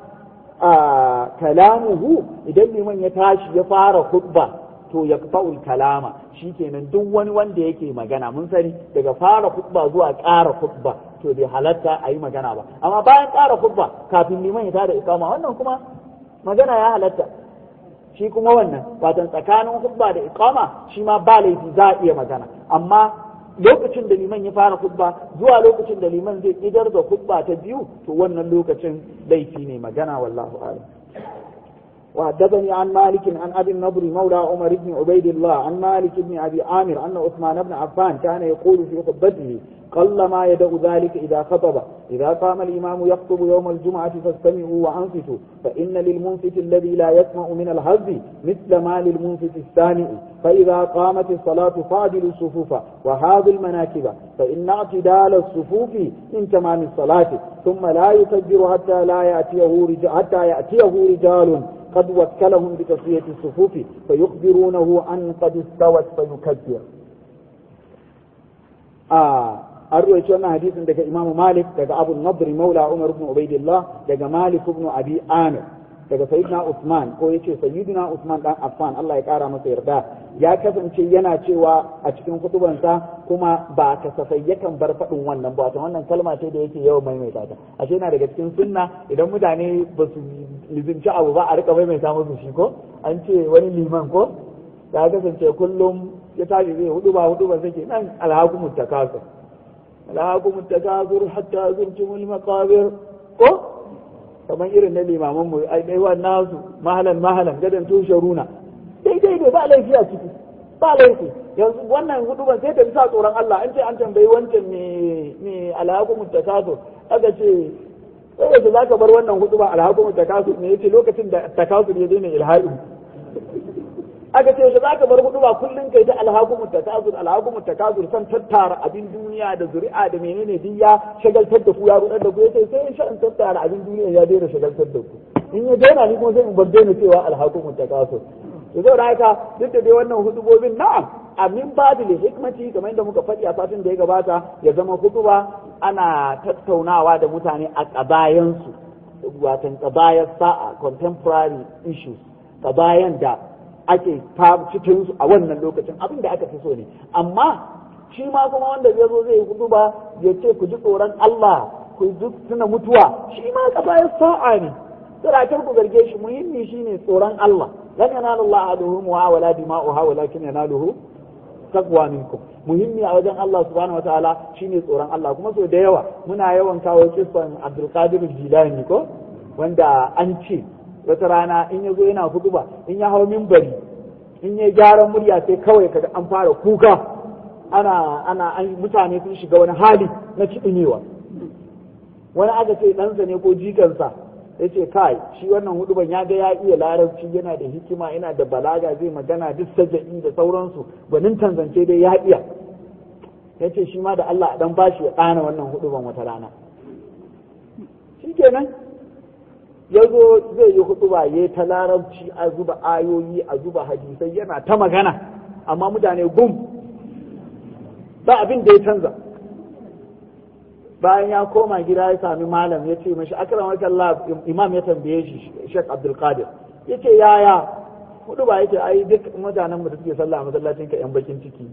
kalamuhu idan liman ya tashi ya fara khutba to ya fa'ul kalama shikenan duk wani wanda yake magana mun sani daga fara khutba zuwa ƙara khutba to bai halatta a yi magana ba amma bayan ƙara khutba kafin liman ya tada ikama wannan kuma magana ya halatta shi kuma wannan watan tsakanin khutba da iqama shi ma ba laifi za a iya magana amma lokacin da liman ya fara khutba zuwa lokacin da liman zai idar da khutba ta biyu to wannan lokacin laifi ne magana wallahu a'lam وحدثني عن مالك عن ابي النضر مولى عمر بن عبيد الله عن مالك بن ابي عامر ان عثمان بن عفان كان يقول في خطبته قل ما يدع ذلك اذا خطب اذا قام الامام يخطب يوم الجمعه فاستمعوا وانصتوا فان للمنصت الذي لا يسمع من الهز مثل ما للمنصت السامع فاذا قامت الصلاه فاعدلوا الصفوف وهذا المناكب فان اعتدال الصفوف من تمام الصلاه ثم لا يكبر حتى لا ياتيه رجال حتى ياتيه رجال قد وكلهم بتصفية الصفوف فيخبرونه أن قد استوت فيكبر آه أروي شو حديث عندك إمام مالك دك أبو النضر مولى عمر بن عبيد الله دك مالك بن أبي آمر daga sayyidina Usman ko yace sayyidina Usman dan Affan Allah ya kara masa yarda ya kasance yana cewa a cikin kutubansa kuma ba kasafai yakan bar faɗin wannan ba wato wannan kalma ce da yake yawan maimaita ta ashe yana daga cikin sunna idan mutane ba su lizinci abu ba a rika maimaita musu shi ko an ce wani liman ko ya kasance kullum ya tashi zai hudu ba hudu ba sake nan alhakumut takasur alhakumut takasur hatta zurtumul maqabir ko kamar irin na limaman mu ai dai nasu mahalan mahalan gadan tushe runa daidai dai ba laifi a ciki ba laifi yanzu wannan huduban sai ta bisa tsoron Allah an ce an tambayi wancan me me alhaqum takasur aka ce sai da zaka bar wannan huduban alhaqum takasur ne yace lokacin da takasur ya daina ilhadi aka ce shi zaka bar hudu ba kullun kai da alhaqum takasur alhaqum takasur san tattara abin duniya da zuri'a da menene duk ya shagaltar da ku ya rudar da ku yace sai in sha in tattara abin duniya ya daina shagaltar da ku in ya daina ni kuma sai in bar daina cewa alhaqum takasur to zai haka duk da dai wannan hudubobin na'am amin babil hikmati kamar yadda muka faɗi a satin da ya gabata ya zama hutuba ana tattaunawa da mutane a ƙabayansu watan ƙabayar sa'a contemporary issues ƙabayan da ake cikin su a wannan lokacin abin da aka fi so ne amma shi ma kuma wanda zai zo zai hudu ba ya ce ku ji tsoron Allah ku ji tuna mutuwa shi ma ƙabayar sa'a ne siratar ku zarge shi muhimmi shine tsoron Allah lan yanalu Allah aduhum wa wala dima'uha walakin yanaluhu taqwa minkum muhimmi a wajen Allah subhanahu wataala shine tsoron Allah kuma so da yawa muna yawan kawo kisan Abdul Qadir Jilani ko wanda an ce wata rana in yazo yana hutuba in ya hawo minbari in ya gyaran murya sai kawai kaga an fara kuka ana ana an mutane sun shiga wani hali na kiɗinewa wani aka ce ɗansa ne ko jikansa ya ce kai shi wannan huduban ya ga ya iya larabci yana da hikima yana da balaga zai magana duk saja'i da sauransu gwanin tanzance dai ya iya ya ce shi ma da Allah dan bashi ya ɗana wannan huduban wata rana shi kenan ya zo zai yi huduba ya ta larabci a zuba ayoyi a zuba hadisai yana ta magana amma mutane gum ba abin da ya canza bayan ya koma gida ya sami malam ya ce mashi akram Allah imam ya tambaye shi Sheikh Abdul Qadir yace yaya hudu ba yace ai duk mutanen mu da suke sallah a masallacin ka yan bakin ciki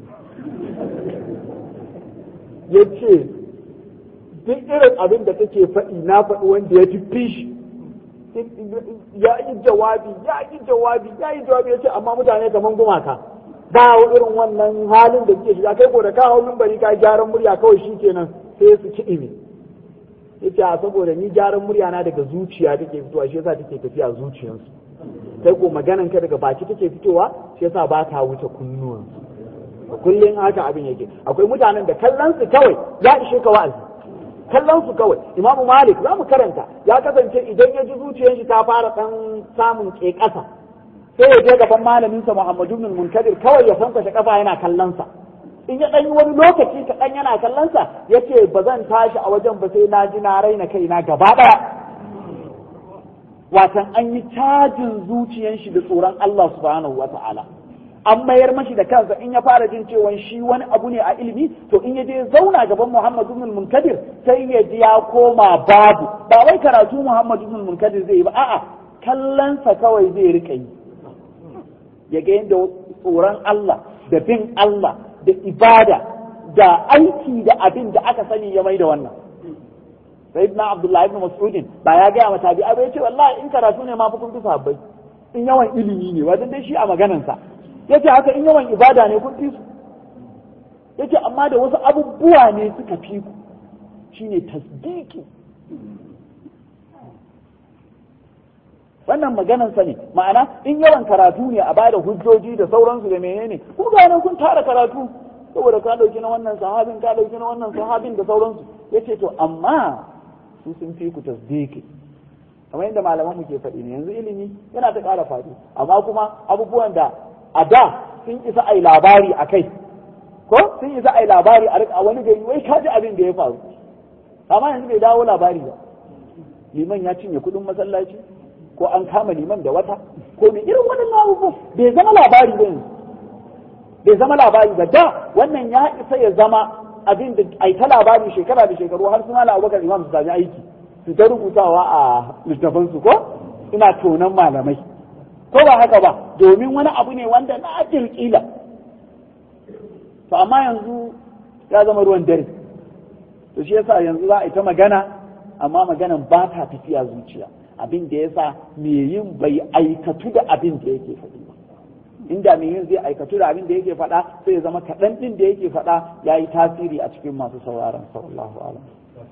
yace duk irin abin da kake faɗi na faɗi wanda ya fi shi ya yi jawabi ya yi jawabi ya yi jawabi yace amma mutane kaman gumaka ba irin wannan halin da suke shiga kai ko da kawo mimbari ka gyaran murya kawai shikenan sai su kiɗi ne yace a saboda ni gyaran murya na daga zuciya take fitowa shi yasa take tafiya zuciyarsu kai ko maganan ka daga baki take fitowa shi yasa ba ta wuce kunnuwansu kullum haka abin yake akwai mutanen da kallon su kawai ya ishe ka wa'azi kallon su kawai imamu malik za mu karanta ya kasance idan ya ji zuciyar shi ta fara dan samun ƙeƙasa sai ya je gaban malaminsa muhammadu ibn munkadir kawai ya sankwashe kafa yana kallon sa in ya ɗan yi wani lokaci kaɗan yana kallon sa ya ce ba zan tashi a wajen ba sai na ji na raina kaina gaba ɗaya watan an yi cajin zuciyar shi da tsoron Allah subhanahu wa ta'ala an mayar mashi da kansa in ya fara jin cewa shi wani abu ne a ilimi to in ya je zauna gaban Muhammad ibn Munkadir sai ya ji ya koma babu ba wai karatu Muhammad ibn Munkadir zai yi ba a'a kallonsa kawai zai rika yi ya ga yadda tsoron Allah da bin Allah da ibada da aiki da abin da aka sani ya mai da wannan sayyidina Abdullahi ibn Mas'udin ba ya gaya mata bi abai ce wallahi in karatu ne ma fa kun fi sabbai in yawan ilimi ne wajen dai shi a maganansa yace haka in yawan ibada ne kun fi su yace amma da wasu abubuwa ne suka fi ku shine tasdiki wannan maganansa ne ma'ana in yawan karatu ne a bada hujjoji da sauransu da menene ku ga nan kun tara karatu saboda ka dauki na wannan sahabin ka dauki na wannan sahabin da sauransu yace to amma su sun fi ku tasdiki kamar yadda malaman mu ke faɗi ne yanzu ilimi yana ta ƙara faɗi amma kuma abubuwan da a da sun isa ai labari a kai ko sun isa ai labari a rika wani gari wai kaji abin da ya faru amma yanzu bai dawo labari ba liman ya cinye kuɗin masallaci ko an kama liman da wata ko mai irin wannan abubuwan bai zama labari ba yanzu bai zama labari ba da wannan ya isa ya zama abin da ai ta labari shekara da shekaru har suna la abubakar imam su sami aiki su ta rubutawa a littafansu ko ina tonan malamai ko ba haka ba domin wani abu ne wanda na kirkila to amma yanzu ya zama ruwan dare to shi yasa yanzu za a yi ta magana amma maganan ba ta tafiya zuciya abin da yasa me yin bai aikatu da abin da yake faɗi ba inda me yin zai aikatu da abin da yake faɗa sai ya zama kaɗan ɗin da yake faɗa ya yi tasiri a cikin masu sauraron sallallahu alam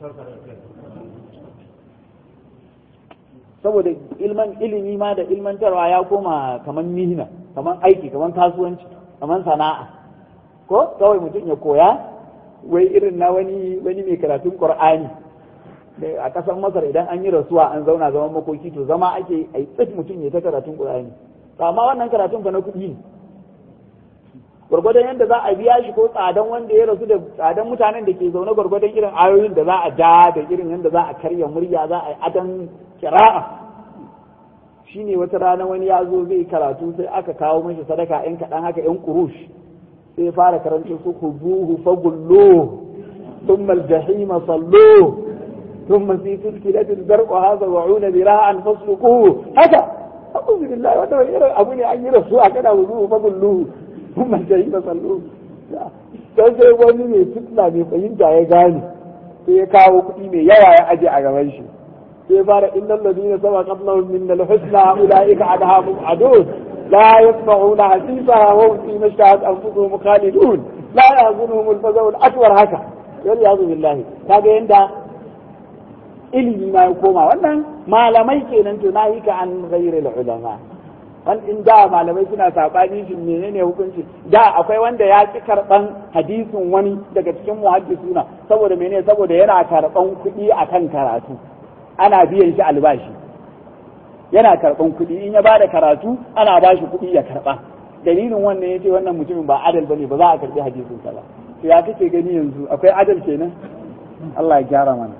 saboda ilman ilimi ma da ilmantarwa ya koma kamar mihina kamar aiki kamar kasuwanci kamar sana'a ko kawai mutum ya koya wai irin na wani wani mai karatun qur'ani a kasar masar idan an yi rasuwa an zauna zaman makoki to zama ake a tsit mutum ya ta karatun qur'ani amma wannan karatun fa na kuɗi ne gwargwadon yadda za a biya shi ko tsadan wanda ya rasu da tsadan mutanen da ke zaune gwargwadon irin ayoyin da za a ja da irin yadda za a karya murya za a yi adan kira'a shine wata rana wani ya zo zai karatu sai aka kawo mashi sadaka yan kaɗan haka yan kurush sai ya fara karanta su huzuhu fagullo thumma aljahima sallu thumma fi silsilatin zarquha sab'una dira'an fasluquhu haka a'udhu billahi wanda wani irin abu ne an yi rasu a kana huzuhu fagullo thumma aljahima sallu sai sai wani mai fitna mai fahimta ya gane sai ya kawo kuɗi mai yawa ya aje a gaban shi sai fara innal ladina sabaqat lahum min al-husna ulaika anha mubadun la yasma'una hasisaha wa hum fi mashtahat anfusuhum khalidun la yahzunuhum al-fazaw al-akbar haka yal yazu billahi kaga yanda ilimi ma ya koma wannan malamai kenan to nahi ka an ghairi al-ulama wan in da malamai suna sabani shi menene hukunci da akwai wanda ya ki karban hadisin wani daga cikin muhaddisuna saboda menene saboda yana karban kuɗi akan karatu ana biyan shi albashi yana karɓan kuɗi in ya ba da karatu ana ba shi kuɗi ya karɓa dalilin wannan ya ce wannan mutumin ba adal bane ba za a karɓi hadisin sa ba to ya kake gani yanzu akwai adal kenan Allah ya gyara mana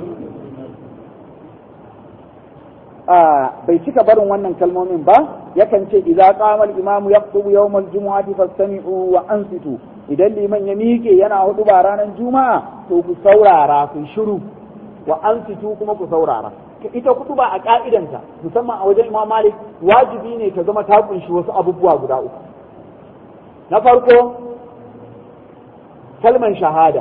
a bai cika barin wannan kalmomin ba yakan ce idza qama al-imam yaqtubu yawm al-jumu'ati fastami'u wa ansitu idan liman ya miƙe yana hudu ba ranar juma'a to ku saurara ku shiru wa ansitu kuma ku saurara ita kutuba a ka'idanta musamman a wajen Imam Malik wajibi ne ta zama ta kunshi wasu abubuwa guda uku na farko kalman shahada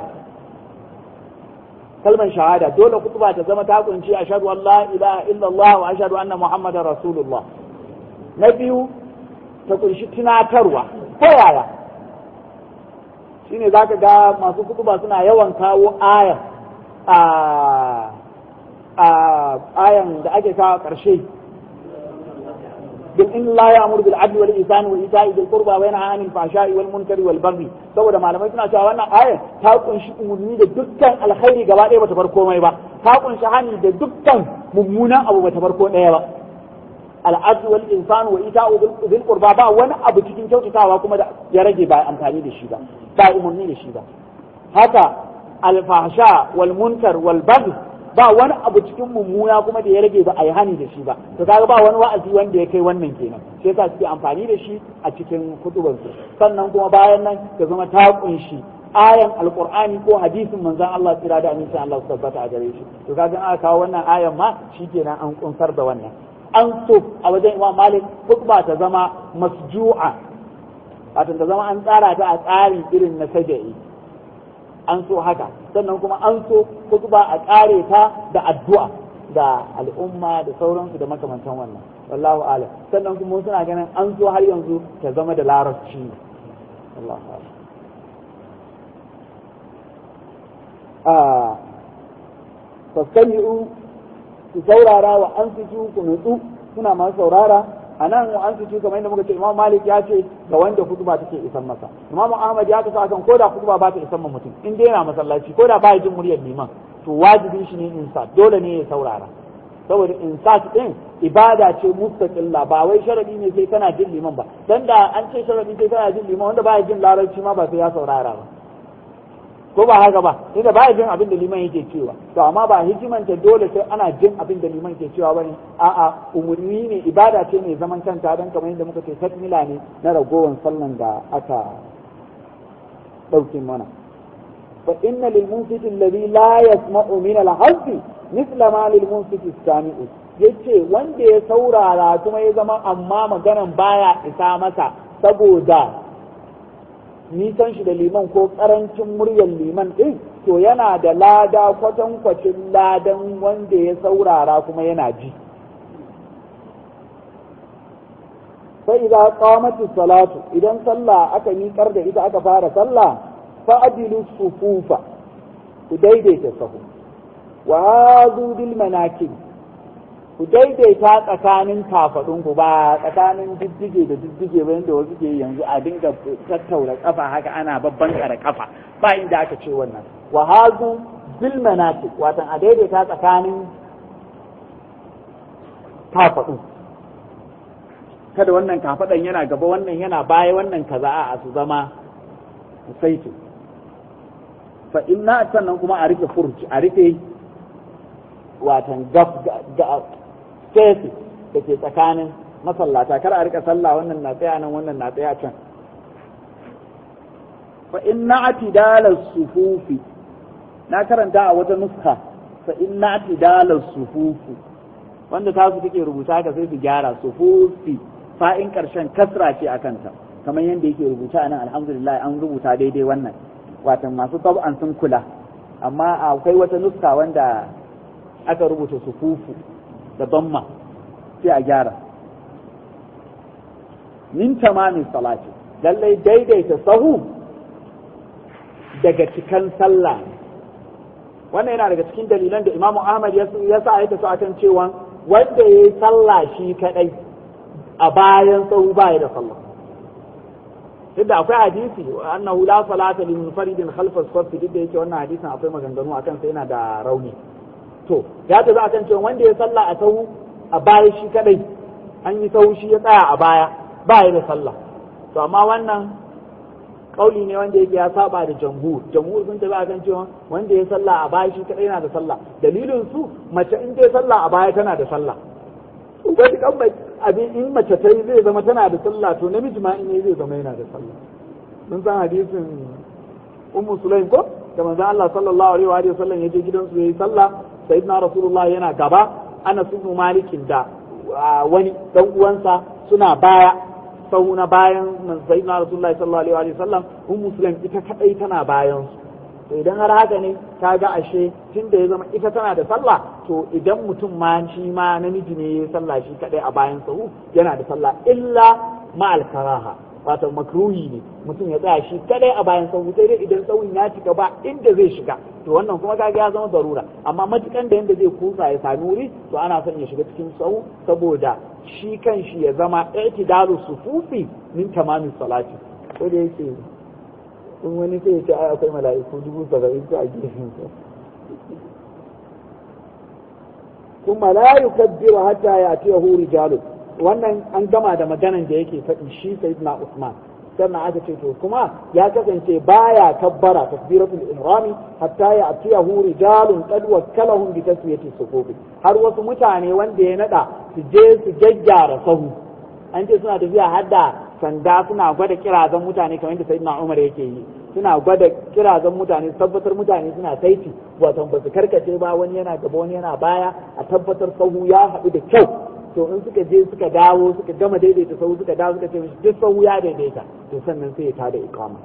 kalman shahada dole kutuba ta zama ta kunshi ashhadu an la ilaha illallah wa ashhadu anna muhammadar rasulullah na biyu ta kunshi tunatarwa ko yaya shine zaka ga masu kutuba suna yawan kawo aya a a ayan da ake kawo ƙarshe bil in la ya'muru bil adli wal ihsani wa ita'i bil qurba wa yanha 'anil fahsha'i wal munkari wal baghi saboda malamai suna cewa wannan ayar ta kunshi umurni da dukkan alkhairi gaba ɗaya bata bar komai ba ta kunshi hani da dukkan mummunan abu bata bar ko ɗaya ba al'adu wal insanu wa ita'u bil qurba ba wani abu cikin kyautatawa kuma da ya rage ba amfani da shi ba ba umurni da shi ba haka alfahsha wal munkar wal baghi ba wani abu cikin mummuna kuma da ya rage ba a yi hani da shi ba to kaga ba wani wa'azi wanda ya kai wannan kenan sai yasa suke amfani da shi a cikin kutuban su sannan kuma bayan nan ta zama ta kunshi ayan alqur'ani ko hadisin manzon Allah tsira da amincin Allah su tabbata a gare shi to kaga aka kawo wannan ayan ma shikenan an kunsar da wannan an so a wajen Imam Malik khutba ta zama masju'a wato ta zama an tsara ta a tsari irin na saja'i an so haka sannan kuma an so kutuba a kare ta da addu'a da al'umma da sauransu da makamantan wannan wallahu alam sannan kuma suna ganin an so har yanzu ta zama da larabci wallahu alam a fastami'u ku saurara wa an ku nutsu suna masu saurara a nan an su kamar yadda muka ce imam malik ya ce ga wanda kutuba take isan masa imam ahmad ya kasa akan koda kutuba ba ta isan ma mutum in dai yana masallaci koda ba ya jin muryar liman to wajibin shi ne insa dole ne ya saurara saboda insa din ibada ce mustaqilla ba wai sharadi ne sai kana jin liman ba dan da an ce sharadi sai kana jin liman wanda ba ya jin larabci ma ba sai ya saurara ba ko ba haka ba inda ba jin abin da liman yake cewa to amma ba hikimanta dole sai ana jin abin da liman ke cewa bane a'a umurni ne ibada ce mai zaman kanta dan kamar yadda muka ce takmila ne na ragowar sallan da aka dauke mana fa inna lil munsiti alladhi la yasma'u min al hazzi mithla ma lil munsiti sami'u yace wanda ya saurara kuma ya zama amma maganan baya isa masa saboda nisan shi da liman ko karancin muryar liman ɗin to yana da lada kwatankwacin ladan wanda ya saurara kuma yana ji sai idan qamatu salatu idan sallah aka miƙar da ita aka fara sallah fa adilu sufufa ku daidaita sahu wa hadu bil manakib ku daidaita tsakanin kafadun ku ba tsakanin diddige da diddige ba yadda wasu ke yanzu a dinga tattaura kafa haka ana babban kare kafa ba inda aka ce wannan wa hazu bil manasik watan a daidaita tsakanin kafadu kada wannan kafadan yana gaba wannan yana baya wannan kaza a su zama saiti fa inna sannan kuma a rike furci a rike watan gab space da ke tsakanin masallata kar a rika sallah wannan na tsaya nan wannan na tsaya can fa inna atidala sufufi na karanta a wata nuska fa inna atidala sufufi wanda ta su take rubuta ka sai su gyara sufufi fa'in karshen kasra ce a kanta kamar yadda yake rubuta nan alhamdulillah an rubuta daidai wannan watan masu tab'an sun kula amma akwai wata nuska wanda aka rubuta sufufu da damma sai a gyara min tamamin salati lallai daidaita sahu daga cikan sallah wannan yana daga cikin dalilan da imamu ahmad ya sa ya tafi akan cewa wanda ya yi sallah shi kadai a bayan sahu baya da sallah duk da akwai hadisi annahu la salata lil munfaridin khalfa as-saff duk da yake wannan hadisin akwai maganganu akan sai yana da rauni to ya tafi akan cewa wanda ya salla a sahu a baya shi kadai an yi sahu shi ya tsaya a baya ba ya da sallah to amma wannan kauli ne wanda yake ya saba da jamhur jamhur sun tafi akan cewa wanda ya salla a baya shi kadai yana da sallah dalilin su mace in ta salla a baya tana da sallah wani kan abin in mace ta yi zai zama tana da sallah to namiji ma in yi zai zama yana da sallah mun san hadisin ummu sulaim ko da manzon Allah sallallahu alaihi wa sallam ya je gidansu yayi sallah sayyidina rasulullah yana gaba ana ibn malikin da wani dan uwansa suna baya sau na bayan sayyidina rasulullah sallallahu alaihi wa sallam um muslim ita kadai tana bayan su to idan har haka ne kaga ashe tunda ya zama ita tana da sallah to idan mutum ma shi ma namiji ne ya sallah shi kadai a bayan sahu yana da sallah illa ma'al karaha wato makruhi ne mutum ya tsaya shi kadai a bayan sahu sai dai idan sahun ya cika ba inda zai shiga to wannan kuma kaga ya zama zarura amma matukan da yanda zai kusa ya sami wuri to ana son ya shiga cikin sahu saboda shi kan shi ya zama i'tidalu sufufi min tamamin salati ko da yake in wani sai ya ce ai akwai mala'iku dubu saba'in ko a gefen sa kuma la yukabbiru hatta ya'tiyahu rijalun wannan an gama da maganan da yake faɗi shi sayyidina Usman sannan aka ce to kuma ya kasance baya kabbara takbiratul ihrami hatta ya atiyahu rijalun qad wakkalahum bi taswiyati sufufi har wasu mutane wanda ya nada su je su jaggyara sahu an ce suna tafiya har da sanda suna gwada kirazan mutane kamar yadda sayyidina Umar yake yi suna gwada kirazan mutane su tabbatar mutane suna saiti wato ba su karkace ba wani yana gaba wani yana baya a tabbatar sahu ya haɗu da kyau to in suka je suka dawo suka gama daidaita sahu suka dawo suka ce mishi duk sahu ya daidaita to sannan sai ya tada iqama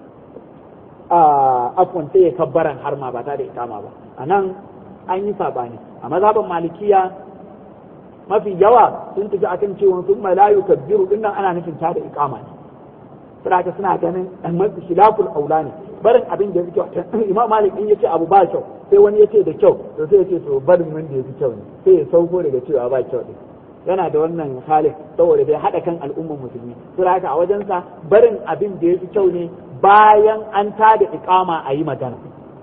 a afwan sai ya kabbaran har ma ba tada iqama ba anan an yi sabani a mazhaban malikiya mafi yawa sun tafi akan cewa sun la yukabbiru dinnan ana nufin tada iqama ne saboda suna ganin mafi khilaful aula ne barin abin da yake kyau imam malik in yace abu ba kyau sai wani yace da kyau to sai yace to barin wanda yafi kyau ne sai ya sauko daga cewa ba kyau din yana da wannan halin saboda bai haɗa kan al'ummar musulmi saboda haka a wajensa barin abin da ya fi kyau ne bayan an tada iqama a yi magana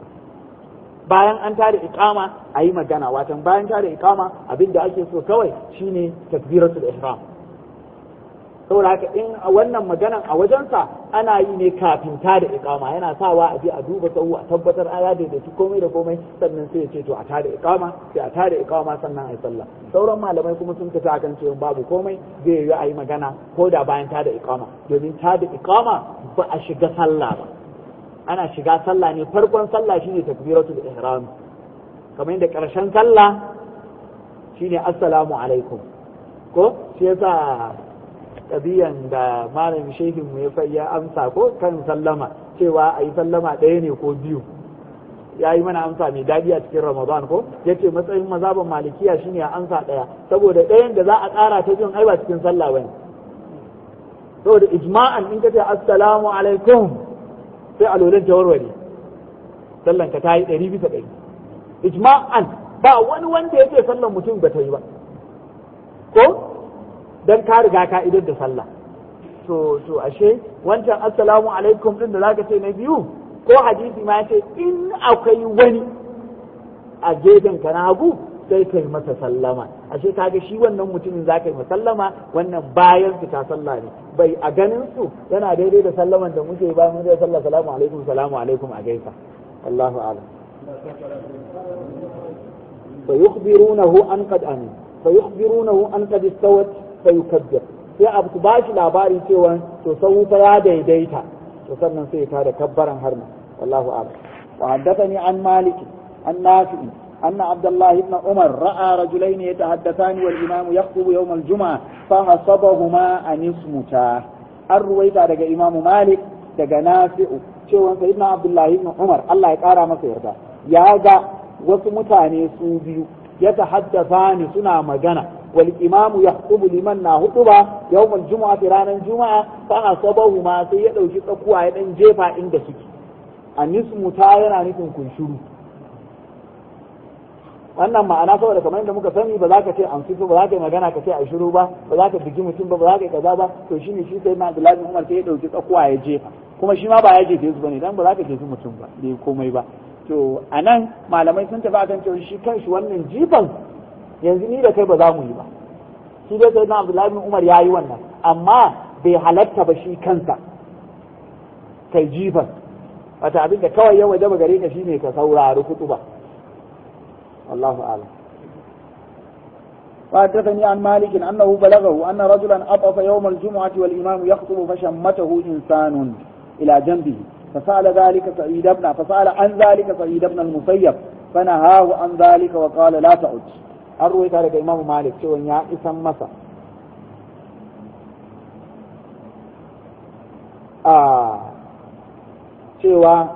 bayan an tada iqama a yi magana watan bayan tada iqama abin da ake so kawai shine takbiratul ihram saboda haka in a wannan maganan a wajensa ana yi ne kafin ta da ikama yana sawa a je a duba sahu a tabbatar aya da da komai da komai sannan sai ya ce to a tada ikama sai a tada ikama sannan a yi sallah sauran malamai kuma sun tafi akan cewa babu komai zai yi a yi magana ko da bayan tada ikama domin tada ikama ba a shiga sallah ba ana shiga sallah ne farkon sallah shine takbiratul ihram kamar yadda karshen sallah shine assalamu alaikum ko shi yasa ƙabiyan da malamin shehin mu ya amsa ko kan sallama cewa a yi sallama ɗaya ne ko biyu ya yi mana amsa mai daɗi a cikin ramadan ko ya ce matsayin mazaban malikiya shine a amsa ɗaya saboda ɗayan da za a ƙara ta biyun ai ba cikin sallah bane saboda ijma'an in ka ce assalamu alaikum sai a lolan warware sallan ka ta yi ɗari bisa ɗari ijma'an ba wani wanda ya ce sallan mutum ba ta yi ba ko dan ka riga ka idar da sallah to to ashe wancan assalamu alaikum din da zaka ce na biyu ko hadisi ma ce in akwai wani a gefen ka na hagu sai kai masa sallama ashe kaga shi wannan mutumin za ka yi sallama wannan bayan fita sallah ne bai a ganin su yana daidai da sallaman da muke bayan mun da sallah salamu alaikum salamu alaikum a gaisa wallahu a'lam فيخبرونه أن قد أمن فيخبرونه أن قد استوت فيكبر sai abu su bashi labari cewa to sau fa ya daidaita to sannan sai ta da kabbaran harma wallahu a'lam wa haddathani an malik an nafi أن عبد الله بن عمر رأى رجلين يتحدثان والإمام يخطب يوم الجمعة فحسبهما أن يصمتا الرويت على إمام مالك daga nafi'u cewa sayyidina abdullahi ibn umar Allah ya kara masa yarda ya ga wasu mutane su biyu ya tahaddatha ni suna magana wal imamu yahqubu liman na hutuba yawmal jumu'a ranar juma'a fa asabahu ma sai ya dauki tsakuwa ya dan jefa inda suke anismu ta yana nufin kunshuru wannan ma'ana saboda kamar yadda muka sani ba za ka ce an fito ba za ka yi magana ka ce a shiru ba ba za ka bigi mutum ba ba za ka yi kaza ba to shine shi sai na Abdullahi bin Umar sai ya dauki tsakuwa ya jefa kuma shi ma ba ya jefe su bane dan ba za ka jefi mutum ba bai komai ba to anan malamai sun tafi akan cewa shi kanshi wannan jifan yanzu ni da kai ba za mu yi ba shi dai sai na Abdullahi bin Umar ya yi wannan amma bai halatta ba shi kansa kai jifan wata abin da kawai ya waje gare ka shine ka saurari kutuba والله أعلم وحدثني عن مالك أنه بلغه أن رجلا أطف يوم الجمعة والإمام يخطب فشمته إنسان إلى جنبه فسأل ذلك سعيد بن فسأل عن ذلك سعيد بن المسيب فنهاه عن ذلك وقال لا تعد أروي ذلك إمام مالك شو يا إسم مسا آه cewa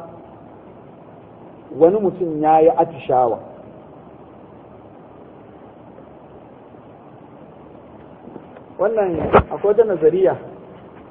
wani mutum ya yi atishawa wannan akwai wata nazariya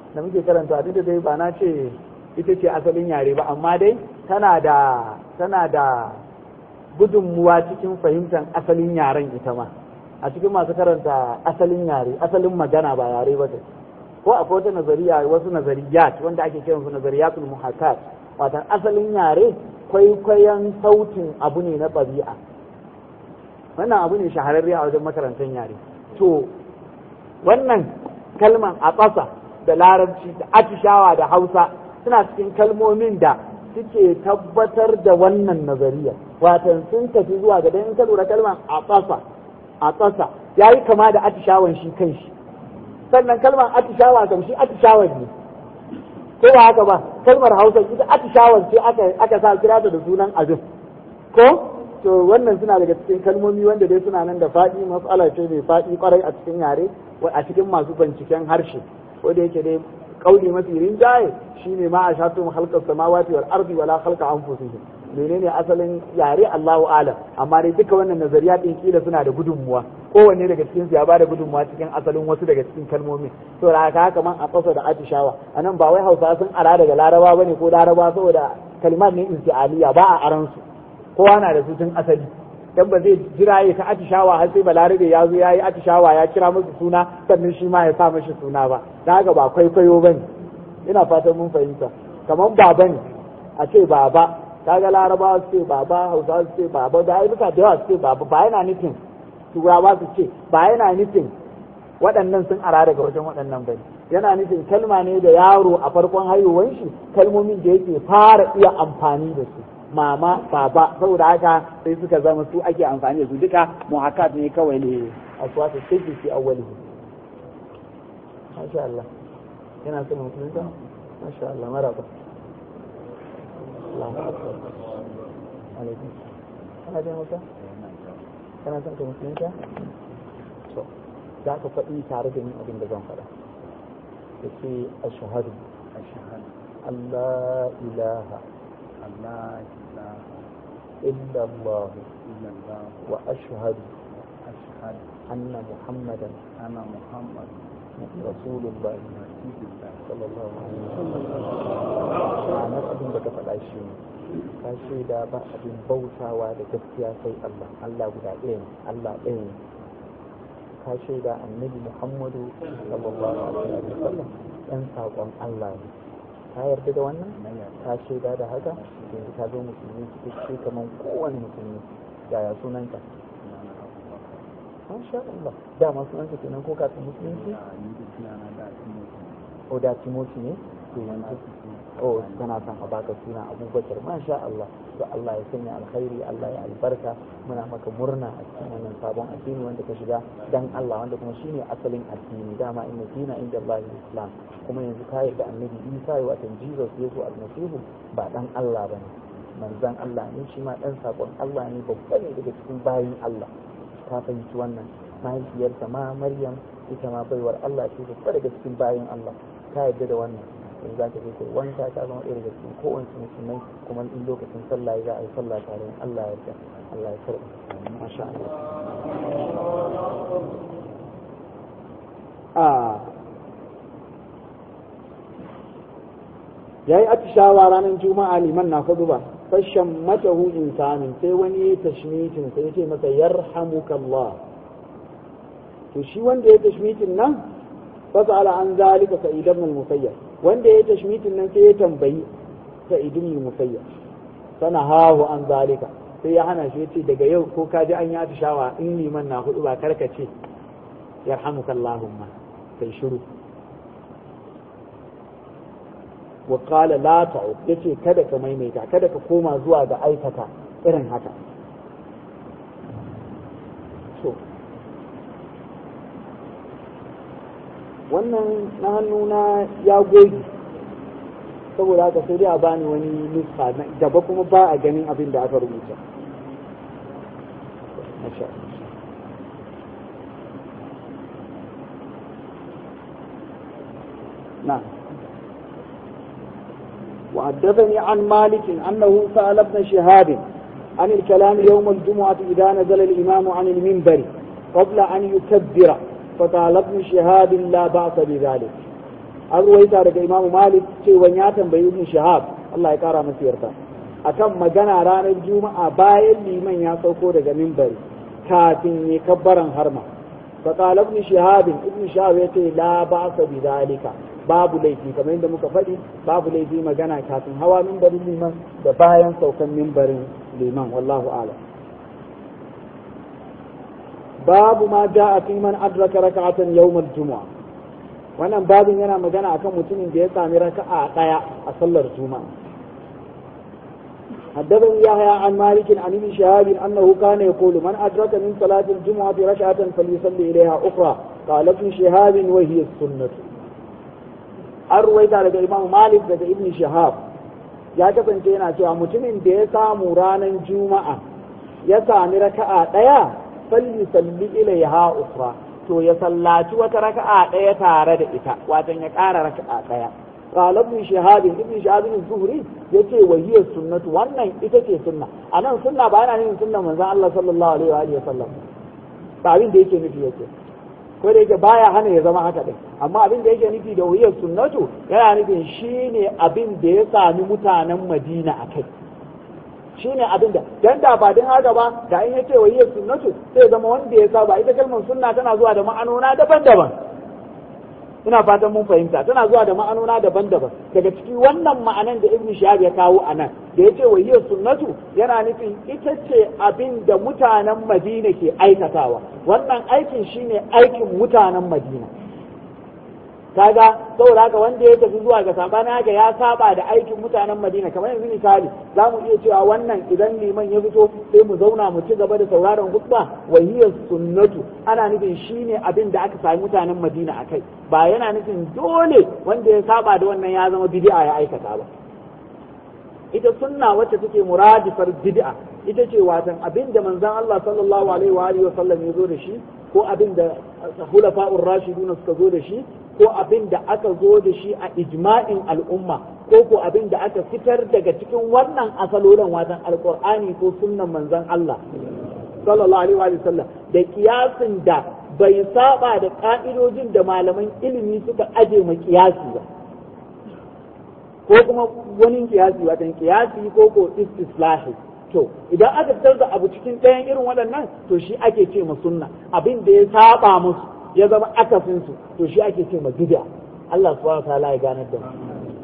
da muke karanta duk da dai ba na ce ita ce asalin yare ba amma dai tana da tana da gudunmuwa cikin fahimtar asalin yaren ita ma a cikin masu karanta asalin yare asalin magana ba yare ba ta ko akwai wata nazariya wasu nazariyat wanda ake kiran su nazariyatul muhakkat watan asalin yare kwaikwayon sautin abu ne na ɗabi'a wannan abu ne shahararre a wajen makarantar yare to wannan kalman a ƙasa da larabci da atishawa da hausa suna cikin kalmomin da suke tabbatar da wannan nazariya watan sun tafi zuwa ga in ka lura kalman a ƙasa a ƙasa ya yi kama da atishawan shi kan shi sannan kalmar atishawa kam shi atishawar ne ko ba haka ba kalmar hausa ita atishawar ce aka aka sa kira ta da sunan abin ko to wannan suna daga cikin kalmomi wanda dai suna nan da faɗi matsala ce mai faɗi kwarai a cikin yare a cikin masu binciken harshe ko da yake dai kauli mafi rinjaye shine ma a shatu halkar samawati wal ardi wala khalqa anfusihim menene asalin yare Allahu alam amma dai duka wannan nazariya din kila suna da gudunmuwa kowanne daga cikin su ya bada gudunmuwa cikin asalin wasu daga cikin kalmomin to da haka haka man a kasa da atishawa anan ba wai Hausa sun ara daga Laraba bane ko Laraba saboda kalmar ne intialiya ba a aran su kowa na da su tun asali dan ba zai jira ya ta atishawa har sai balarabe ya zo ya yi atishawa ya kira musu suna sannan shi ma ya sa mashi suna ba da haka ba kwaikwayo bane ina fatan mun fahimta kamar baba ne a ce baba kaga larabawa su ce baba hausawa su ce baba da ayyuka da yawa su ce baba ba yana nufin turawa su ce ba yana nufin waɗannan sun ara daga wajen waɗannan bane yana nufin kalma ne da yaro a farkon haihuwan shi kalmomin da yake fara iya amfani da su mama baba saboda haka sai suka zama su ake amfani da su duka muhakat ne kawai ne a suwata sai fi awwalihi masha Allah yana son musulunta masha Allah maraba Allahu akbar alaikum kana jin hausa kana son ka musulunta to za ka faɗi tare da ni abin da zan faɗa da ce ashhadu ashhadu Allah ilaha Allah ilaha إلا الله إلا الله وأشهد أشهد أن محمدا أنا محمد رسول الله رسول الله صلى الله عليه وسلم أنا أبين بك فالعشي ka shaida ba abin bautawa da gaskiya sai Allah Allah guda ɗaya Allah ɗaya ka shaida annabi Muhammadu sallallahu alaihi wa sallam ɗan saƙon Allah ne ka yarda da wannan ka shaida da haka yanzu ka zo musulmi cikakke kamar kowane musulmi yaya sunanka masha Allah dama sunanka kenan ko kafin musulunci o da timoti ne to yanzu o kana son a baka suna abubakar masha Allah to Allah ya sanya alkhairi Allah ya albarka muna maka murna a cikin wannan sabon addini wanda ka shiga dan Allah wanda kuma shine asalin addini dama inna dina inda Allah islam kuma yanzu ka yarda annabi Isa ya watan Jesus Yesu almasihu ba dan Allah bane manzon Allah ne shi ma dan sakon Allah ne babba ne daga cikin bayin Allah ka fahimci wannan mahaifiyarsa ma Maryam ita ma baiwar Allah ce babba daga cikin bayin Allah ka yarda da wannan in za ka je kai wanka ka zama ɗaya daga cikin kowace musulmai kuma in lokacin sallah za a yi sallah tare Allah ya yarda Allah ya karɓa masha Allah a yayi atishawa ranar juma'a liman na hudu ba fashan matahu insanin sai wani ya tashmitin sai ya ce masa yarhamukallah to shi wanda ya tashmitin nan fasala an zalika sa'id ibn al-musayyab wanda ya tashmitin nan sai ya tambayi sa'id ibn al-musayyab sana hahu an zalika sai ya hana shi yace daga yau ko ka ji an yi atishawa in liman na hudu ba karka ce yarhamukallahumma sai shiru wa qala la ta'ud yace kada ka maimaita kada ka koma zuwa ga aikata irin haka so wannan na hannuna ya goge saboda haka sai dai a bani wani nufa gaba kuma ba a ganin abin da aka rubuta نعم وحدثني عن مالك أنه سأل ابن شهاب عن الكلام يوم الجمعة إذا نزل الإمام عن المنبر قبل أن يكبر فقال ابن شهاب لا بأس بذلك an ruwaita daga Imam Malik cewa ya tambayi Ibn Shihab Allah ya kara masa yarda akan magana ranar Juma'a bayan liman ya sauko daga minbari kafin ya kabbaran harma fa qala Ibn Shihab Ibn Shihab yace la ba'sa bi zalika babu laifi kamar yadda muka faɗi babu laifi magana kafin hawa minbarin liman da bayan saukan minbarin liman wallahu a'lam babu ma ja'a fi man adraka raka'atan yawm al-jumu'ah wannan babin yana magana akan mutumin da ya sami raka'a daya a sallar juma'a حدثني يحيى عن مالك عن ابن شهاب انه كان يقول من ادرك من صلاه الجمعه ركعه فليصلي اليها اخرى قال ابن شهاب وهي السنه arwaita daga imam malik daga ibn shahab ya kasance yana cewa mutumin da ya samu ranar juma'a ya sami raka'a daya salli salli ilaiha ukhra to ya sallaci wata raka'a ɗaya tare da ita watan ya ƙara raka'a ɗaya qala ibn shihab ibn shihab az-zuhri yace wa hiya sunnatu wannan ita ce sunna anan sunna ba yana nufin sunnan manzon Allah sallallahu alaihi wa alihi wasallam ba abin da yake nufi yake ko da yake baya hana ya zama haka din amma abin da yake nufi da wahiyar sunnatu yana nufin shine abin da ya sami mutanen Madina akai shine abin da dan da ba din haka ba da in yace wahiyar sunnatu sai zama wanda ya saba ita kalmar sunna tana zuwa da ma'anona daban-daban ina fatan mun fahimta tana zuwa da ma'anona daban-daban daga ciki wannan ma'anan da ibnu shahab ya kawo anan da yace wahiyar sunnatu yana nufin ita ce abin da mutanen madina ke aikatawa wannan aikin shine aikin mutanen madina kaga saboda haka wanda ya tafi zuwa ga sabanin haka ya saba da aikin mutanen Madina kamar yanzu misali za mu iya cewa wannan idan liman ya fito sai mu zauna mu ci gaba da sauraron hutba wa hiya sunnatu ana nufin shine abin da aka sami mutanen Madina akai ba yana nufin dole wanda ya saba da wannan ya zama bid'a ya aikata ba ita sunna wacce take muradifar bid'a ita ce watan abin da manzon Allah sallallahu alaihi wa alihi wa sallam ya zo da shi ko abin da hulafa'ur rashiduna suka zo da shi ko abin da aka zo da shi a ijma'in al'umma ko ko abin da aka fitar daga cikin wannan asalolin watan alqur'ani ko sunnan manzon Allah sallallahu alaihi wa sallam da kiyasin da bai saba da ka'idojin da malaman ilimi suka aje ma kiyasi ba ko kuma wani kiyasi watan kiyasi ko ko istislahi to idan aka fitar da abu cikin ɗayan irin waɗannan to shi ake ce ma sunna abin da ya saba musu ya zama akasin su to shi ake ce ma bid'a Allah subhanahu wa ta'ala ya ganar da mu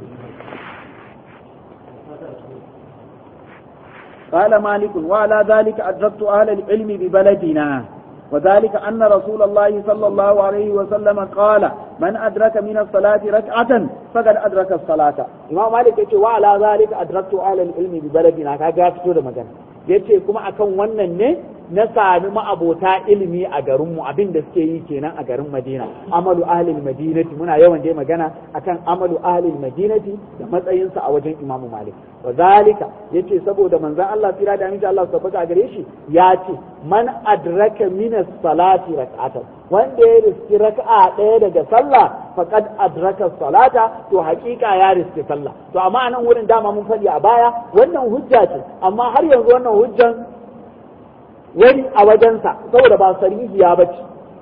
قال مالك وعلى ذلك أدركت أهل العلم ببلدنا وذلك أن رسول الله صلى الله عليه وسلم قال من أدرك من الصلاة ركعة فقد أدرك الصلاة إمام مالك يقول وعلى ذلك أدركت أهل العلم ببلدنا كذا فتور مكان yace kuma akan wannan ne na sami ma'abota ilimi a garinmu abin da suke yi kenan a garin Madina amalu ahlil madinati muna yawan dai magana akan amalu ahlil madinati da matsayinsa a wajen Imam Malik wa zalika yace saboda manzon Allah tira da aminci Allah tabbata a gare shi ya ce man adraka min as-salati rak'atan wanda ya riski raka'a ɗaya daga sallah faqad adraka salata to haƙiƙa ya riski sallah to amma anan wurin dama mun faɗi a baya wannan hujja ce amma har yanzu wannan hujjan wani a wajensa saboda ba sarihiya bace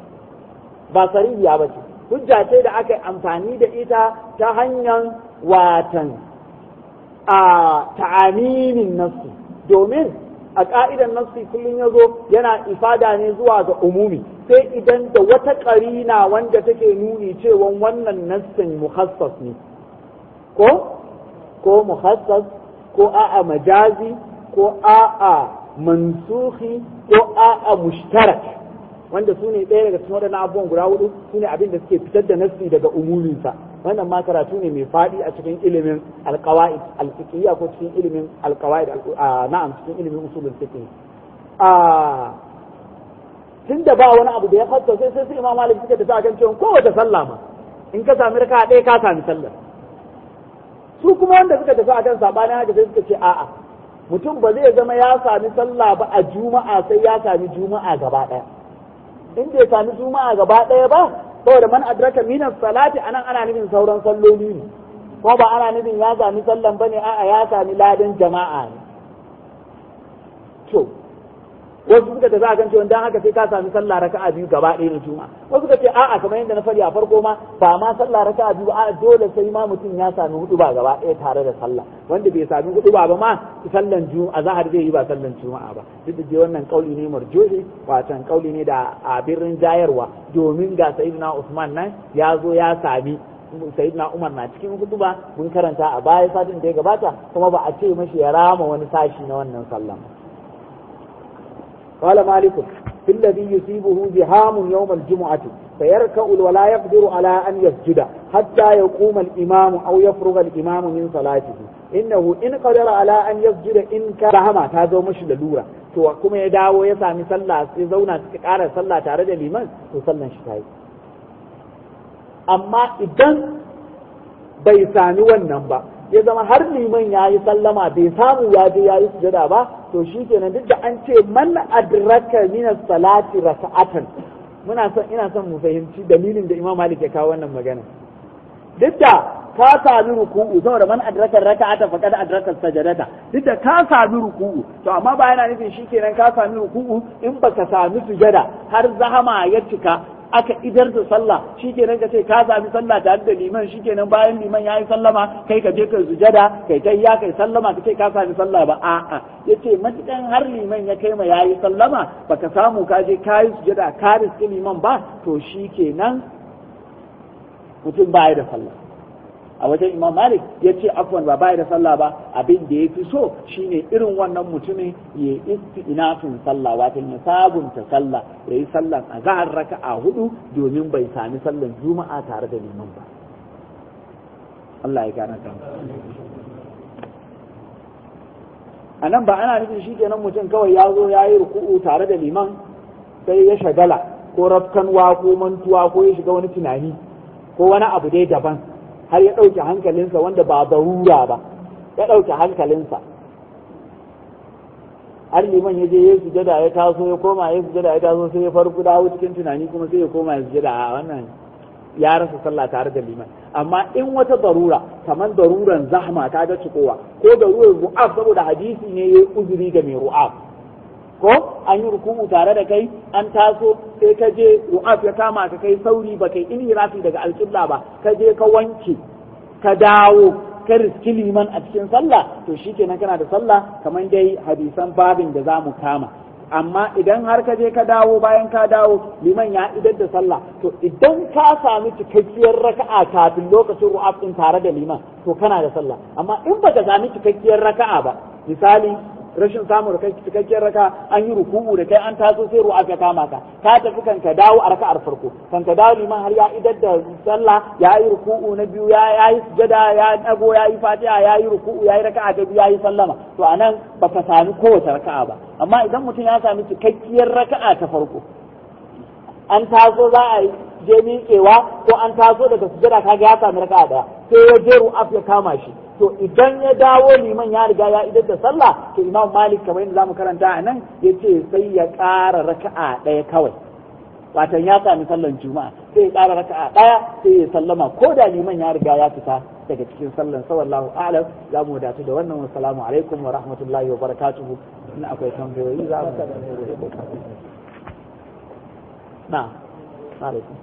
ba sarihiya bace hujja ce da aka yi amfani da ita ta hanyar watan a ta'aminin nassi domin a ka'idan nassi kullum ya zo yana ifada ne zuwa ga umumi sai idan da wata ƙarina wanda take nuni cewa wannan nassin muhassas ne ko ko muhassas ko a'a majazi ko a'a mansuhi ko a'a mushtarak wanda su ne ɗaya daga cikin waɗannan abubuwan guda hudu su ne abin da suke fitar da nassi daga umuminsa wannan ma karatu ne mai faɗi a cikin ilimin alƙawa'id alfiqhiyya ko cikin ilimin alƙawa'id na'am cikin ilimin usulul fiqh a tunda ba wani abu da ya fassa sai sai su imam malik suka tafi akan cewa kowace sallah ma in ka sami raka ɗaya ka sami sallar su kuma wanda suka tafi akan sabanin haka sai suka ce a'a mutum ba zai zama ya sami sallah ba a juma'a sai ya sami juma'a gaba ɗaya in bai sami juma'a gaba ɗaya ba saboda man adraka minas salati anan ana nufin sauran salloli ne ko ba ana nufin ya sami sallan bane a'a ya sami ladan jama'a ne to wasu suka tafi akan cewa dan haka sai ka sami sallah raka'a biyu gaba ɗaya na juma'a wasu suka ce a'a kamar yadda na faɗi a farko ma ba ma sallah raka'a biyu a'a dole sai ma mutum ya sami hudu ba gaba ɗaya tare da sallah wanda bai sami hudu ba ba ma sallan juma'a zahar zai yi ba sallan juma'a ba duk da wannan kauli ne marjuhi watan kauli ne da a birnin jayarwa domin ga sayyidina Usman nan ya zo ya sami sayyidina Umar na cikin hutuba mun karanta a baya satin da ya gabata kuma ba a ce mashi ya rama wani sashi na wannan sallan قال مالك في الذي يصيبه زهام يوم الجمعة فيركع ولا يقدر على أن يسجد حتى يقوم الإمام أو يفرغ الإمام من صلاته إنه إن قدر على أن يسجد إن كان رحمة هذا مش للورة to kuma ya dawo ya sami sallah sai zauna suka ƙara sallah tare da liman to sallan shi ta yi amma idan bai sami wannan ba ya zama har liman ya yi sallama bai samu ya je ya yi sujada ba to shi kenan duk da an ce man adraka min salati raka'atan muna son ina son mu fahimci dalilin da Imam Malik ya kawo wannan magana duk da ka sami ruku'u saboda man adraka raka'ata faqad adraka sajadata duk da ka sami ruku'u to amma ba yana nufin shikenan ka sami ruku'u in baka sami sujada har zahama ya cika aka idar da sallah shikenan ka ce ka sami sallah tare da liman shikenan bayan liman yayi sallama kai ka je ka sujada kai ta iya kai sallama ka ce ka sami sallah ba a'a yace matukan har liman ya kai ma yayi sallama baka samu ka je ka yi sujada ka riski liman ba to shikenan mutum baya da sallah a wajen imam malik ya ce afwan ba baya da sallah ba abin da ya fi so shine irin wannan mutumin ya istinafin sallah wato ya sabunta sallah ya yi sallan a zahar raka'a hudu domin bai sami sallan juma'a tare da liman ba Allah ya gane kan a nan ba ana nufin shi kenan mutum kawai ya zo ya yi ruku'u tare da liman sai ya shagala ko rafkanwa ko mantuwa ko ya shiga wani tunani ko wani abu dai daban har ya ɗauke hankalinsa wanda ba barura ba ya ɗauke hankalinsa har liman ya je ya sujada ya taso ya koma ya sujada ya taso sai ya farko dawo cikin tunani kuma sai ya koma ya sujada a wannan ya rasa sallah tare da liman amma in wata darura kamar daruran zahma ta ga cikowa ko darurar ru'af saboda hadisi ne ya uzuri ga mai ru'af ko an yi ruku'u tare da kai an taso sai ka je ru'af ya kama ka kai sauri ba kai inhirafi daga alƙibla ba ka je ka wanke ka dawo ka riski liman a cikin sallah to shikenan kana da sallah kamar dai hadisan babin da za mu kama amma idan har ka je ka dawo bayan ka dawo liman ya idar da sallah to idan ka sami cikakkiyar raka'a kafin lokacin ru'af din tare da liman to kana da sallah amma in baka sami cikakkiyar raka'a ba misali rashin samun cikakkiyar raka an yi ruku'u da kai an taso sai ru'a ka kama ka ka tafi kan ka dawo a raka'ar farko kan ka dawo liman har ya idar da sallah ya yi ruku'u na biyu ya yi sujada ya dago ya yi fatiha ya yi ruku'u ya yi raka'a ta biyu ya yi sallama to anan baka sami kowace raka'a ba amma idan mutum ya sami cikakkiyar raka'a ta farko an taso za a je miƙewa ko an taso daga sujada kaga ya sami raka'a daya sai ya je ru'af ya kama shi to idan ya dawo liman ya riga ya idar da sallah to imam malik kamar yadda zamu karanta a nan ya ce sai ya ƙara raka'a ɗaya kawai watan ya sami sallan juma'a sai ya ƙara raka'a ɗaya sai ya sallama ko da liman ya riga ya fita daga cikin sallan sallallahu a'lam za mu wadatu da wannan wassalamu alaikum wa rahmatullahi wa barakatuhu in akwai tambayoyi za mu na alaikum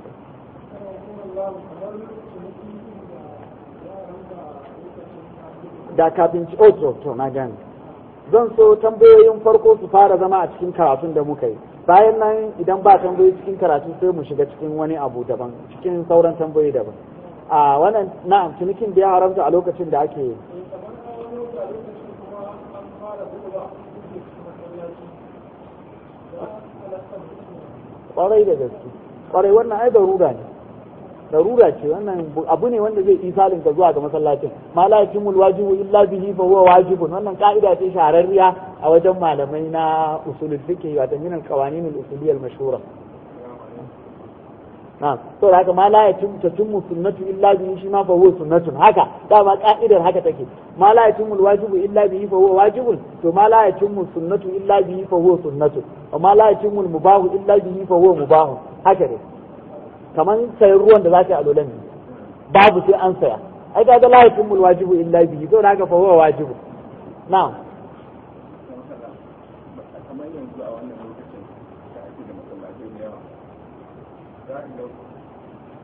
da kafin ci oh to na gane zan so tambayoyin farko su fara zama a cikin karatun da muka yi bayan nan idan ba tambayoyi cikin karatu sai mu shiga cikin wani abu daban cikin sauran tambayoyi daban a wannan na'am cinikin da ya haramta a lokacin da ake kwarai da gaske kwarai wannan ai darura ne darura ce wannan abu ne wanda zai isalin ka zuwa ga masallacin ma la yakimul wajibu illa bihi fa huwa wajibun wannan ka'ida ce shahararriya a wajen malamai na usulul fiqh wato min al qawanin al usuliyya al mashhura na to da haka ma la yatim tatimmu sunnatu illa bihi shi ma fa huwa sunnatun haka dama ka'idar haka take ma la yatimul wajibu illa bihi fa huwa wajibun to ma la yatimmu sunnatu illa bihi fa huwa sunnatun wa ma la yatimul mubahu illa bihi fa huwa mubahun haka ne kamar sayan ruwan da za ka yi alolan ne babu sai an saya ai ga la yakun wajibu illa bihi to da haka fa huwa wajibu na'am kamar yanzu a wannan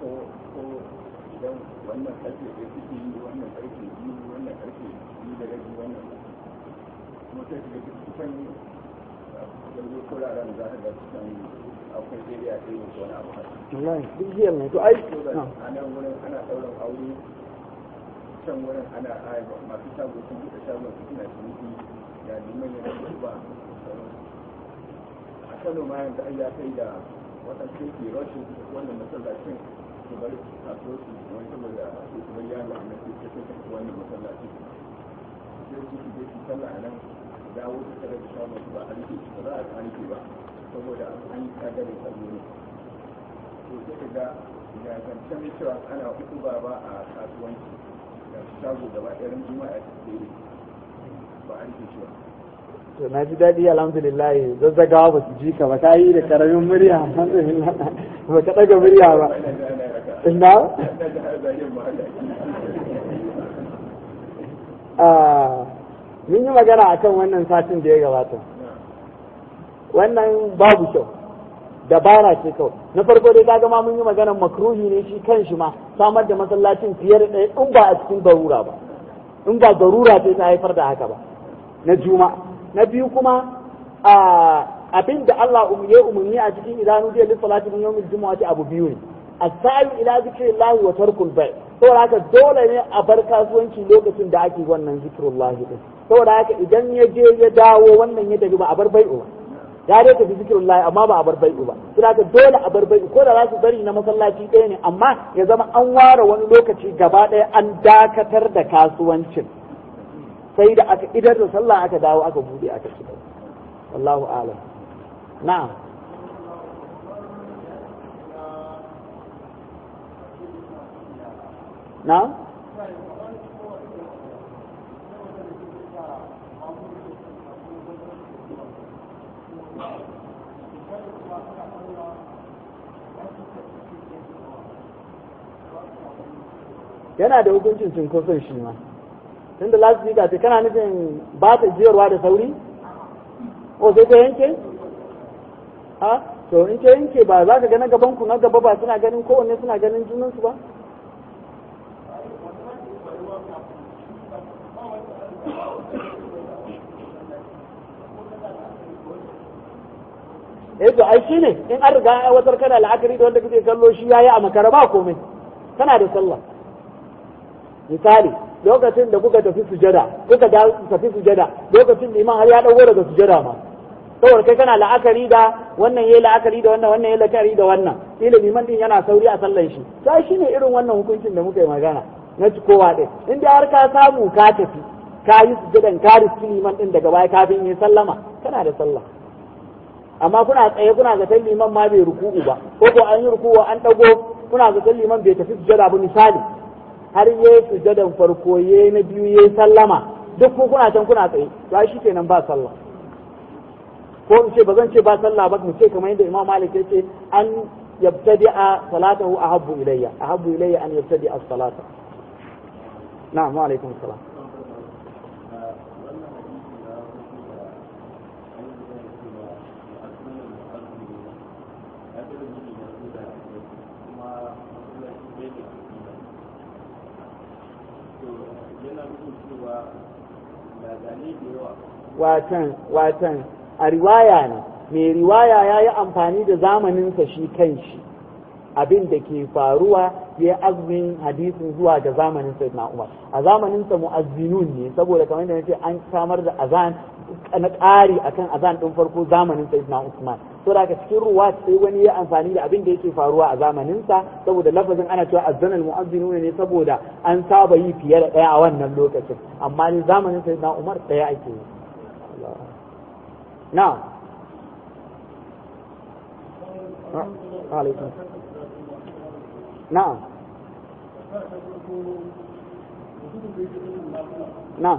ko ko idan wannan karfe ɗaya suke yi wannan karfe biyu wannan karfe biyu da rabi wannan kuma sai su ga kusan yanzu kuraren za ka ga kusan akwai area ɗaya ne ko wani abu haka wallahi duk jiya ne to ai a nan wurin ana ɗaurin aure can wurin ana a masu shago sun buɗe shagon su suna ciniki ya liman ya rage ba a kano ma yanzu ai ya kai da waɗansu ke rashin wannan masallacin su bar kasuwar su wani saboda su su bar yaro na su ke kai wannan masallacin sai su su je su sallah a nan dawo su tare da shagon su ba a rike ba za a rike ba saboda an yi kagarin kallo ne to sai ka ga ga zancen cewa ana uku ba ba a kasuwanci da shago gaba ɗaya ran juma'a ta tsere ba an ce shi ba to na ji daɗi alhamdulillah zazzagawa ba su ji ka ba ka yi da karamin murya alhamdulillah ba ka ɗaga murya ba ina ga ana raka ina ina ga har zagin ma haka Ah, mun yi magana akan wannan satin da ya gabata wannan babu kyau dabara ce kawai na farko dai kaga ma mun yi magana makruhi ne shi kan shi ma samar da masallacin fiye da ɗaya in ba a cikin garura ba in ba garura ce ta haifar da haka ba na juma na biyu kuma a abin da Allah um- ya umarni a cikin idanu da lis salati min yawmil jumu'ati abu biyu ne as-sa'i ila zikrillahi wa tarkul bai saboda haka dole ne a bar kasuwanci lokacin da ake wannan zikrullahi din saboda haka idan ya je ya dawo wannan ya tafi ba a bar bai'u ba ya dai tafi zikirullahi amma ba a bar bai'u ba saboda haka dole a bar bai'u ko da za su bari na masallaci ɗaya ne amma ya zama an ware wani lokaci gaba ɗaya an dakatar da kasuwancin sai da aka idar da sallah aka dawo aka bude aka ci gaba wallahu a'lam na'am na'am yana da hukuncin cinkoson shi ma tunda last week ce kana nufin ba ta jiyarwa da sauri o sai ta yanke a to in ta yanke ba za ka ga na gaban ku na gaba ba suna ganin kowanne suna ganin junansu ba eh to ai shine in an riga ya watar kana la'akari da wanda kake kallo shi yayi a makara ba komai kana da sallah misali lokacin da kuka tafi sujada kuka da tafi sujada lokacin da iman har ya dago daga sujada ma saboda kai kana la'akari da wannan yayi la'akari da wannan wannan yayi la'akari da wannan kila liman din yana sauri a sallan shi sai shine irin wannan hukuncin da muka yi magana na kowa din in dai har ka samu ka tafi ka yi sujadan ka riski liman din daga baya kafin yi sallama kana da sallah amma kuna tsaye kuna zaton liman ma bai ruku'u ba ko ko an yi ruku'u an dago kuna zaton liman bai tafi sujada ba misali har yayi sujadan farko yayi na biyu yayi sallama duk ku kuna can kuna tsaye to ai shikenan ba sallah ko in ce ba zan ce ba sallah ba mu ce kamar yadda Imam Malik ya ce an yabtadi'a salatahu ahabbu ilayya ahabbu ilayya an yabtadi'a as-salata na'am wa alaikum salam watan watan a riwaya ne mai riwaya ya yi amfani da zamaninsa shi kanshi abin da ke faruwa ya azumin hadisin zuwa ga zamanin sayyidina Umar a zamaninsa mu'azzinun ne saboda kamar yadda nace an samar da azan na ƙari akan azan ɗin farko zamanin sayyidina Usman to da cikin ruwa sai wani ya amfani da abin da yake faruwa a zamaninsa saboda lafazin ana cewa azzanal mu'azzinun ne saboda an saba yi fiye da ɗaya a wannan lokacin amma ne zamanin sayyidina Umar ɗaya ake yi na'am عليكم نعم نعم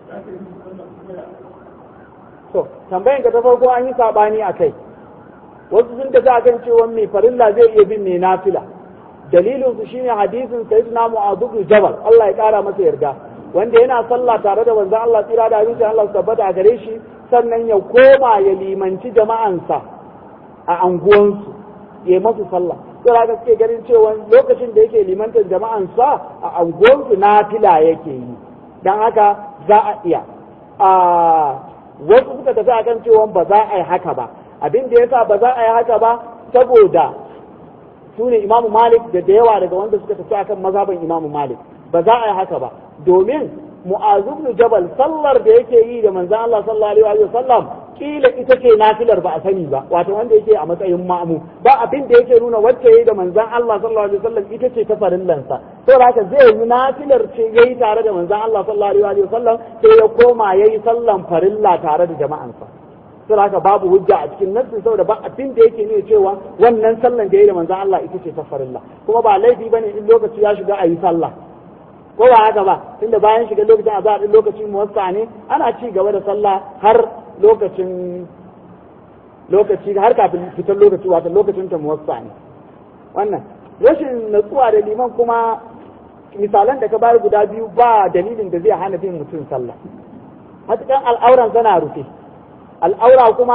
To, tambayan ka ta farko an yi sabani a kai. wasu sun tafi akan cewa mai farilla zai iya bin mai nafila dalilin su shine hadisin sayyidina mu'adh bin jabal Allah ya kara masa yarda wanda yana sallah tare da manzon Allah tsira da abinci Allah su tabbata a gare shi sannan ya koma ya limanci jama'ansa a anguwansu ya masu sallah sai haka suke ganin cewa lokacin da yake limantar jama'ansa a anguwansu nafila yake yi dan haka za a iya a wasu suka tafi akan cewa ba za a yi haka ba abin da yasa ba za a yi haka ba saboda su ne imamu malik da da yawa daga wanda suka tafi akan mazhaban imamu malik ba za a yi haka ba domin mu'azu ibn jabal sallar da yake yi da manzon Allah sallallahu alaihi wa sallam kila ita ce nafilar ba a sani ba wato wanda yake a matsayin ma'mu ba abin da yake nuna wacce yayi da manzon Allah sallallahu alaihi wa sallam ita ce ta farillansa saboda haka zai yi nafilar ce yayi tare da manzon Allah sallallahu alaihi wa sallam sai ya koma yayi sallan farilla tare da jama'ansa sai haka babu hujja a cikin nassin saboda ba abin da yake nuna cewa wannan sallan da yayi da manzon Allah ita ce ta farilla kuma ba laifi bane in lokaci ya shiga a yi sallah ko ba haka ba tunda bayan shiga lokacin azhar din lokacin muwassa ne ana ci gaba da sallah har lokacin lokaci har kafin fitar lokaci wato lokacin ta muwassa ne wannan rashin natsuwa da liman kuma misalan da ka bayar guda biyu ba dalilin da zai hana bin mutum sallah matukan al'auran sana rufe al'aura kuma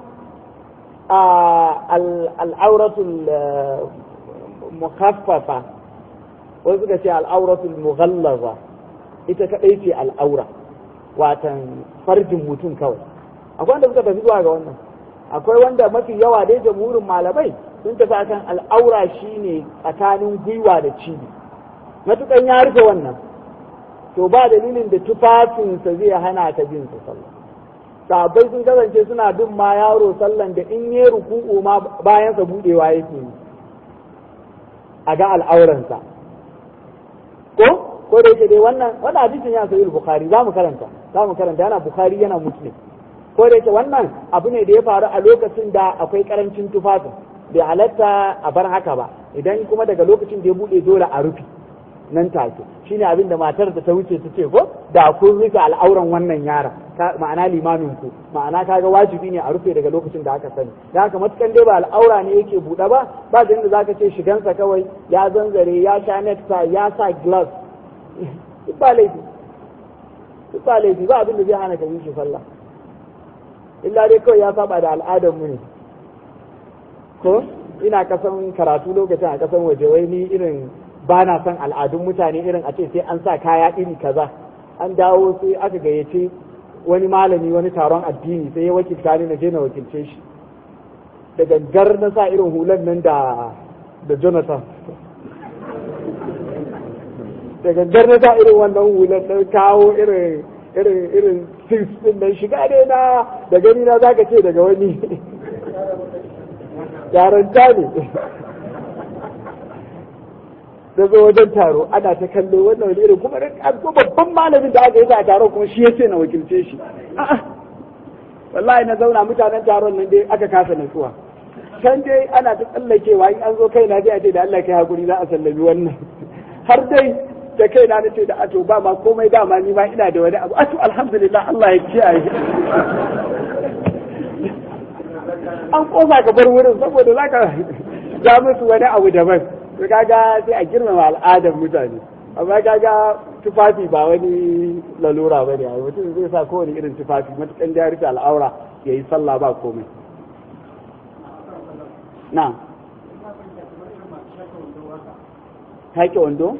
al'auratul mukaffafa wasu suka ce al'auratul mughallaza ita kadai ce al'aura watan farjin mutum kawai akwai wanda suka tafi zuwa ga wannan akwai wanda mafi yawa dai jamhurin malamai sun tafi akan al'aura shine tsakanin gwiwa da cibi matukan ya rufe wannan to ba dalilin da tufafinsa zai hana ta bin sa sallah sahabbai sun kasance suna bin ma yaro sallan da in yi ruku'u ma bayansa budewa yake yi a ga al'auransa ko ko da yake dai wannan wannan hadisin ya sahih bukhari za mu karanta za mu karanta yana bukhari yana muslim ko da yake wannan abu ne da ya faru a lokacin da akwai karancin tufafin bai halatta a bar haka ba idan kuma daga lokacin da ya bude dole a rufe nan take shine abin da matar da ta wuce ta ce ko da kun rufe al'auran wannan yara ma'ana limamin ku ma'ana kaga wajibi ne a rufe daga lokacin da aka sani da haka matukan dai ba al'aura ne yake buɗe ba ba da inda zaka ce shigansa kawai ya zanzare ya sha necktie ya sa glass duk ba laifi duk ba laifi ba abin da zai hana ka yi shi sallah illa dai kawai ya saba da al'adar mu ne ko ina kasan karatu lokacin a kasan waje wai ni irin ba na son al'adun mutane irin a ce sai an sa kaya iri kaza an dawo sai aka gayyace wani malami wani taron addini sai ya wakilta ni na je na wakilce shi da gangar na sa irin hulan nan da da Jonathan da gangar na sa irin wannan hulan na kawo irin irin irin six din nan shiga ne na da gani na zaka ce daga wani yaranta ne da zo wajen taro ana ta kallo wannan wani irin kuma ko babban malamin da aka yi a taron kuma shi yace na wakilce shi a'a wallahi na zauna mutanen taron nan dai aka kasa natsuwa can dai ana ta tsallakewa in an zo kai na dai a ce da Allah kai hakuri za a sallami wannan har dai da kai na nace da ato ba ma komai dama ni ma ina da wani abu ato alhamdulillah Allah ya kiyaye an kosa ka bar wurin saboda zaka ja musu wani abu daban to kaga sai a girmama al'adar mutane amma kaga tufafi ba wani lalura ba ne mutum zai sa kowane irin tufafi matukan da ya rufe al'aura ya yi sallah ba komai na haƙe wando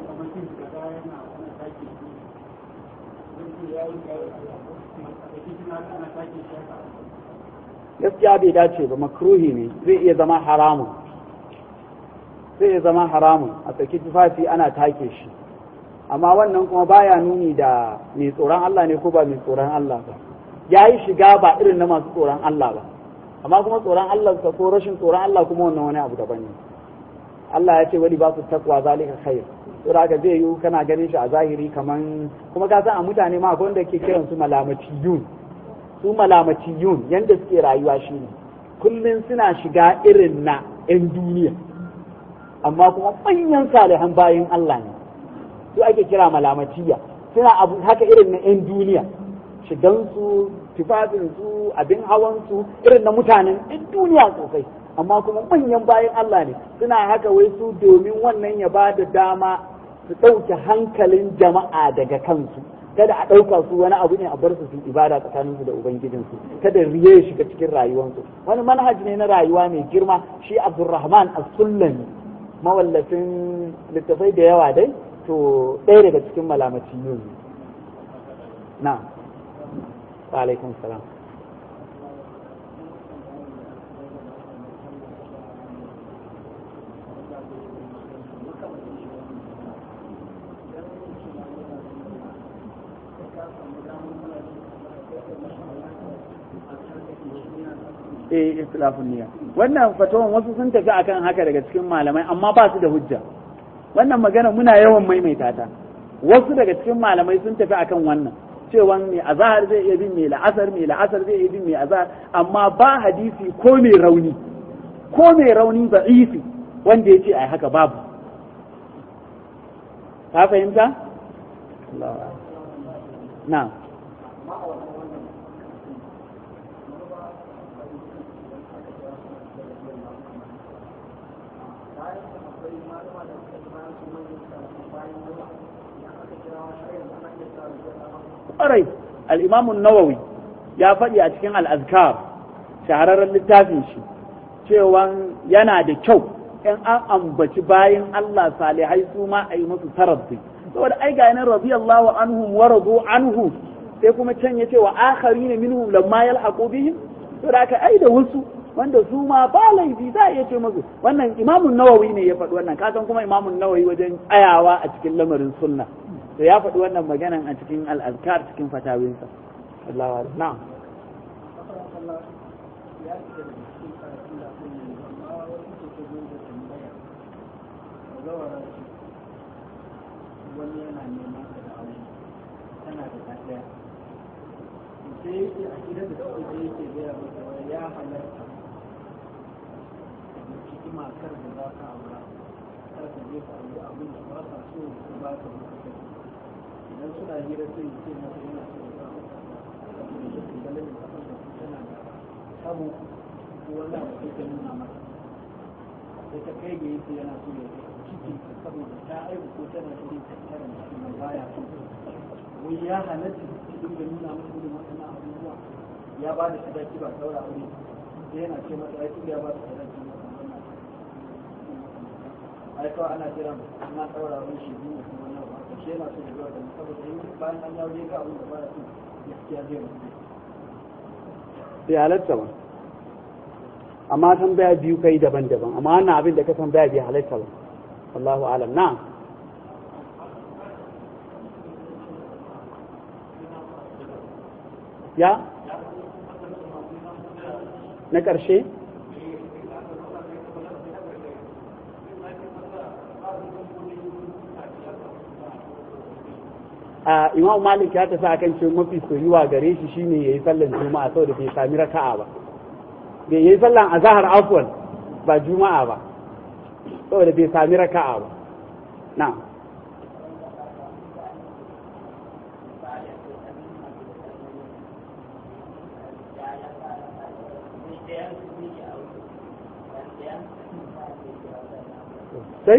gaskiya bai dace ba makruhi ne zai iya zama haramun zai iya zama haramun a tsaki tufafi ana take shi amma wannan kuma baya nuni da mai tsoron Allah ne ko ba mai tsoron Allah ba ya yi shiga ba irin na masu tsoron Allah ba amma kuma tsoron Allah ka ko rashin tsoron Allah kuma wannan wani abu daban ne Allah ya ce wani ba su takwa zalika khair saboda haka zai yi kana ganin shi a zahiri kaman kuma ka san a mutane ma akwai wanda ke kiran su malamatiyun su malamatiyun yanda suke rayuwa shine kullun suna shiga irin na 'yan duniya amma kuma manyan salihan bayin Allah ne su ake kira malamatiya suna abu haka irin na 'yan duniya shigansu tufafinsu abin hawansu irin na mutanen 'yan duniya sosai amma kuma manyan bayan Allah ne suna haka wai su domin wannan ya ba da dama su ɗauke hankalin jama'a daga kansu kada a ɗauka su wani abu ne a bar su su ibada tsakaninsu da ubangijinsu kada riye ya shiga cikin rayuwarsu wani manhaji ne na rayuwa mai girma shi abdurrahman as-sullami mawallafin littafai da yawa dai to ɗaya daga cikin malamaci yau na wa alaikum salam eh istilafun niyya wannan fatawan wasu sun tafi akan haka daga cikin malamai amma ba su da hujja wannan magana muna yawan maimaita ta wasu daga cikin malamai sun tafi akan wannan cewa mai azahar zai iya bin mai la'asar mai la'asar zai iya bin mai azahar amma ba hadisi ko mai rauni ko mai rauni da'ifi wanda ya ce ai haka babu ka fahimta? na ƙwarai al'imamun nawawi ya faɗi a cikin al'azkar shahararren littafin shi cewa yana da kyau in an ambaci bayan Allah salihai su ma a yi musu tarabbi saboda ai ga yanar radiyallahu anhum wa radu anhu sai kuma can ya ce wa akhari ne minhum lamma yalhaqu bihim to da aka ai da wasu wanda su ma ba laifi za a iya ce musu wannan imamun nawawi ne ya faɗi wannan kasan kuma imamun nawawi wajen tsayawa a cikin lamarin sunna to ya faɗi wannan maganan a cikin al'azkar cikin fatawinsa Allah na'am wani yana neman ka da aure tana da ɗaya sai yake a gidan da kawai sai yake gaya masa wai ya halarta da ciki matar da za ka aura kar ka je ka aure abin da ba ka so ko ba ka so idan suna hira sai ce masa yana so ya samu saboda yake ganin da kafar da tana da sabo ko wani abu sai ta nuna masa sai ta kai ga yake yana so ya ciki saboda ta aiku ko tana shirin tattara ciki mai baya so wai ya halatta su dinga nuna masa irin waɗannan abubuwa ya ba da sadaki ba saura aure sai yana ce masa ai tun ya ba da sadaki ba ai kawai ana jira ana saura aure shi biyu kuma wannan ba shi yana so ya ga wannan saboda in bayan an yawo ga abin da baya so gaskiya zai mutu bai halatta ba amma tambaya biyu kai daban-daban amma wannan abin da ka tambaya bai halatta ba Allahu alam na'am ya na ƙarshe a imam malik ya tafi akan ce mafi soyuwa gare shi shine yayi sallan juma'a saboda bai sami raka'a ba bai yayi sallan azhar afwan ba juma'a ba saboda bai sami raka'a ba na'am sai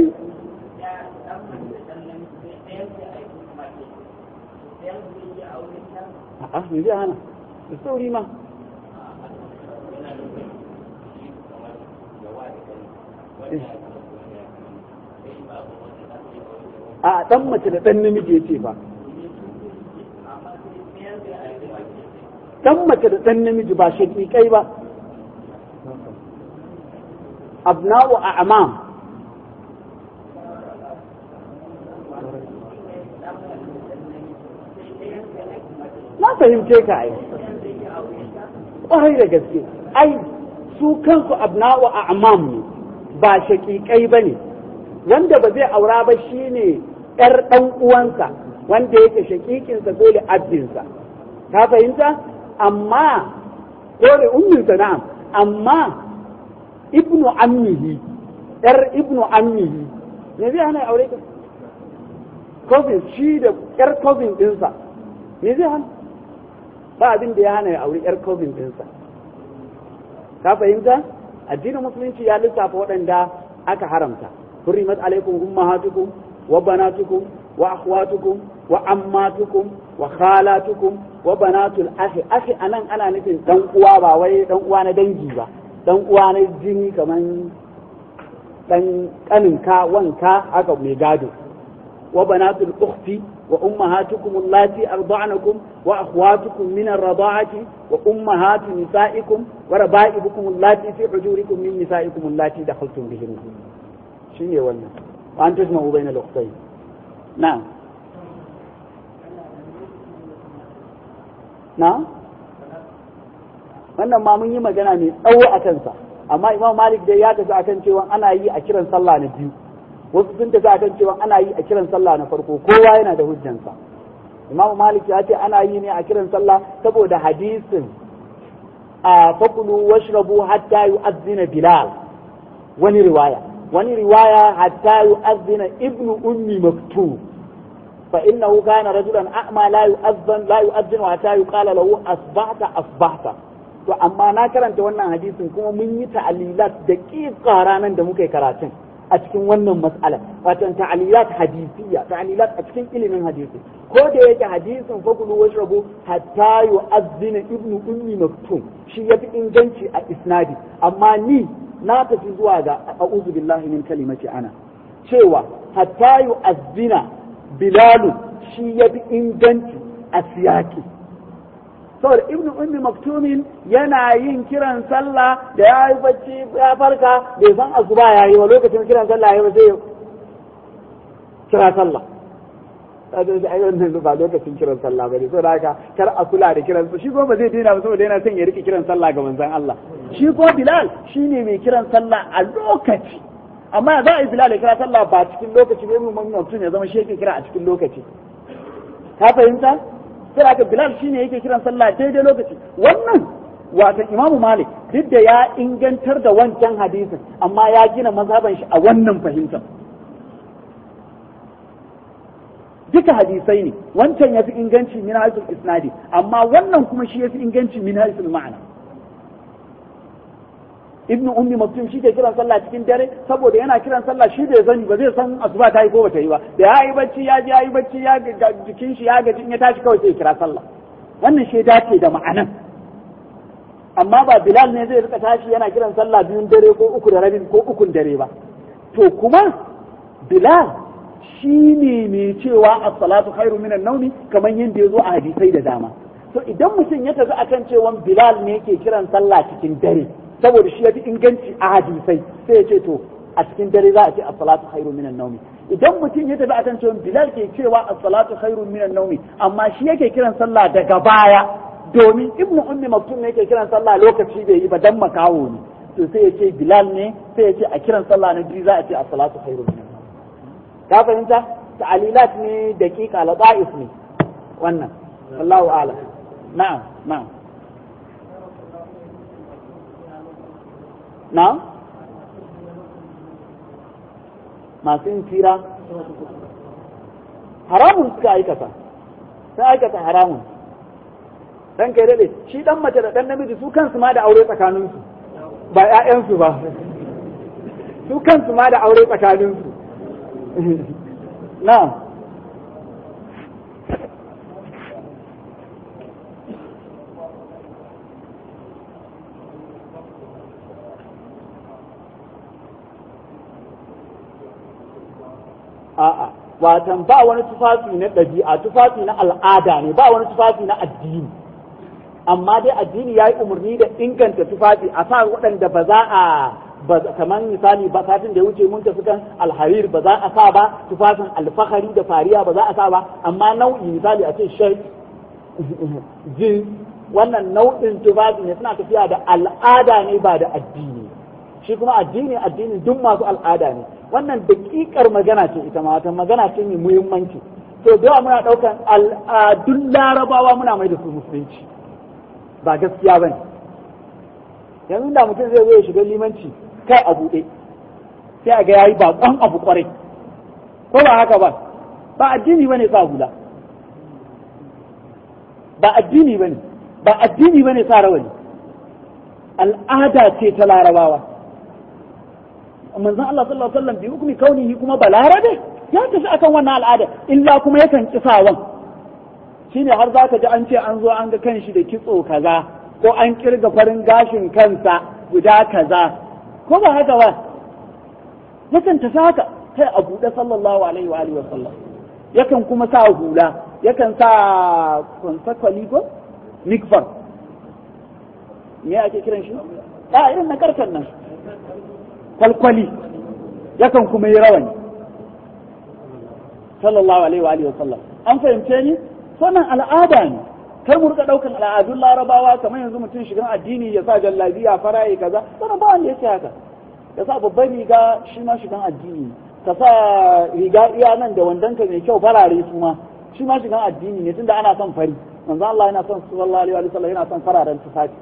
a'a me zai hana da sauri ma a dan mace da dan namiji ya ce fa dan mace da dan namiji ba shakikai ba abna'u a'mam na fahimce ka ai ƙwarai da gaske ai su kansu abna'u a amam ne ba shaƙiƙai ba ne wanda ba zai aura ba shine ƴar ɗan uwansa wanda yake shaƙiƙinsa dole abdinsa ka fahimta amma kore umminsa na'am amma ibnu ammihi ƴar ibnu ammihi me zai hana aure ka cousin shi da ƴar cousin ɗinsa me zai hana ba abin da ya hana ya auri yar cousin ɗinsa ka fahimta addinin musulunci ya lissafa waɗanda aka haramta hurrimat alaikum ummahatukum wa banatukum wa akhwatukum wa ammatukum wa khalatukum wa banatul akhi akhi anan ana nufin dan uwa ba wai dan uwa na dangi ba dan uwa na jini kaman dan kaninka wanka haka mai gado wa banatul ukhti wa ummahatukum allati arda'nakum wa akhwatukum min ar-rada'ati wa ummahatu nisa'ikum wa raba'ibukum allati fi hujurikum min nisa'ikum allati dakhaltum bihinna shine wannan wa an tajma'u bayna al-ukhtayn na'am na'am wannan ma mun yi magana mai tsawo a kansa amma imam malik dai ya tafi akan cewa ana yi a kiran sallah na biyu wasu sun tafi akan cewa ana yi a kiran sallah na farko kowa yana da hujjansa imam malik ya ce ana yi ne a kiran sallah saboda hadisin a fakulu washrabu hatta yu'azzina bilal wani riwaya wani riwaya hatta yu'azzina ibnu ummi maktub fa innahu kana rajulan a'ma la yu'azzan la yu'azzinu hatta yuqala lahu asbahta asbahta to amma na karanta wannan hadisin kuma mun yi ta'alilat da ƙiƙa ranar da muka yi karatun a cikin wannan mas'ala wato ta'alilat hadisiyya ta'alilat a cikin ilimin hadisi ko da yake hadisin fakulu washrabu hatta yu'azzina ibnu ummi maktum shi yafi inganci a isnadi amma ni na tafi zuwa ga a'udhu billahi min kalimati ana cewa hatta yu'azzina bilalu shi yafi inganci a siyaki saboda ibnu ummi maktumin yana yin kiran sallah da ya yi bacci ya farka bai san asuba ya yi wa lokacin kiran sallah ya yi sai kira sallah ai wannan ba lokacin kiran sallah bane saboda haka kar a kula da kiran shi ko ba zai daina ba saboda yana son ya rike kiran sallah ga manzon Allah shi ko Bilal shine mai kiran sallah a lokaci amma za a yi Bilal ya kira sallah ba cikin lokaci ba mun mutum ya zama shi yake kira a cikin lokaci ka fahimta sai aka Bilal shine yake kiran sallah daidai lokaci wannan wata Imam Malik duk da ya ingantar da wancan hadisin amma ya gina mazhaban shi a wannan fahimtar duka hadisai ne wancan ya fi inganci min haisul isnadi amma wannan kuma shi ya fi inganci min haisul ma'ana ibnu ummi maktum shi ke kiran sallah cikin dare saboda yana kiran sallah shi bai sani ba zai san asuba ta yi ko bata yi ba da ya yi bacci ya ji ya yi bacci ya jikin shi ya gaji in ya tashi kawai sai ya kira sallah wannan shi dace da ma'anan amma ba bilal ne zai rika tashi yana kiran sallah biyun dare ko uku da rabin ko ukun dare ba to kuma bilal shi ne mai cewa as-salatu khairu minan naumi kamar yadda ya zo a hadisai da dama to idan mutum ya tafi akan cewa bilal ne yake kiran sallah cikin dare saboda shi ya fi inganci a hadisai sai ya ce to a cikin dare za a ce as-salatu khairu minan naumi idan mutum ya tafi akan cewa bilal ke cewa as-salatu khairu minan naumi amma shi yake kiran sallah daga baya domin ibnu ummi maktum ne yake kiran sallah lokaci bai yi ba dan makawo ne to sai ya ce bilal ne sai ya ce a kiran sallah na biyu za a ce as-salatu khairu minan ka fahimta ta'alilat ne daqiqa lata'if ne wannan wallahu a'lam na'am na'am na'am masu yin tira haramun suka aikata sun aikata haramun dan kai dade shi dan mace da dan namiji su kansu ma da aure tsakaninsu ba 'ya'yansu ba su kansu ma da aure tsakaninsu نعم a'a watan ba wani tufafi na ɗabi'a tufafi na al'ada ne ba wani tufafi na addini amma dai addini ya yi umarni da inganta tufafi a sa waɗanda ba za a kamar misali ba satin da ya wuce mun tafi kan alharir ba za a sa ba tufafin alfahari da fariya ba za a sa ba amma nau'i misali a ce shirt jin wannan nau'in tufafi ne suna tafiya da al'ada ne ba da addini shi kuma addini addinin duk masu al'ada ne wannan daƙiƙar magana ce ita ma wata magana ce mai muhimmanci to da yawa muna ɗaukan al'adun larabawa muna mai da su musulunci ba gaskiya ba ne yanzu da mutum zai zo ya shiga limanci kai a buɗe sai a ga yayi baƙon abu ƙwarai ko ba haka ba ba addini bane sa hula ba addini bane ba addini bane sa rawani al'ada ce ta larabawa manzon Allah sallallahu alaihi wasallam bi hukmi kaunihi kuma balarabe ya tafi akan wannan al'ada illa kuma yakan kisawan shine har zaka ji an ce an zo an ga kanshi da kitso kaza ko an kirga farin gashin kansa guda kaza ko ba haka ba yakan tafi haka kai a buɗe sallallahu alaihi wa alihi wasallam yakan kuma sa hula yakan sa konsakwali ko mikfar me ake kiran shi a irin na karkan nan kwalkwali yakan kuma yi rawani sallallahu alaihi wa alihi wasallam an fahimce ni wannan al'ada ne kar mu rika daukan al'adun larabawa kamar yanzu mutum shigan addini ya sa jallabiya faraye kaza wannan ba wanda yake haka ya sa babban riga shi ma shigan addini ka sa riga iya nan da wandonka mai kyau farare su ma shi ma shigan addini ne tunda ana son fari manzo Allah yana son sallallahu alaihi wa sallam yana son fararen tufafi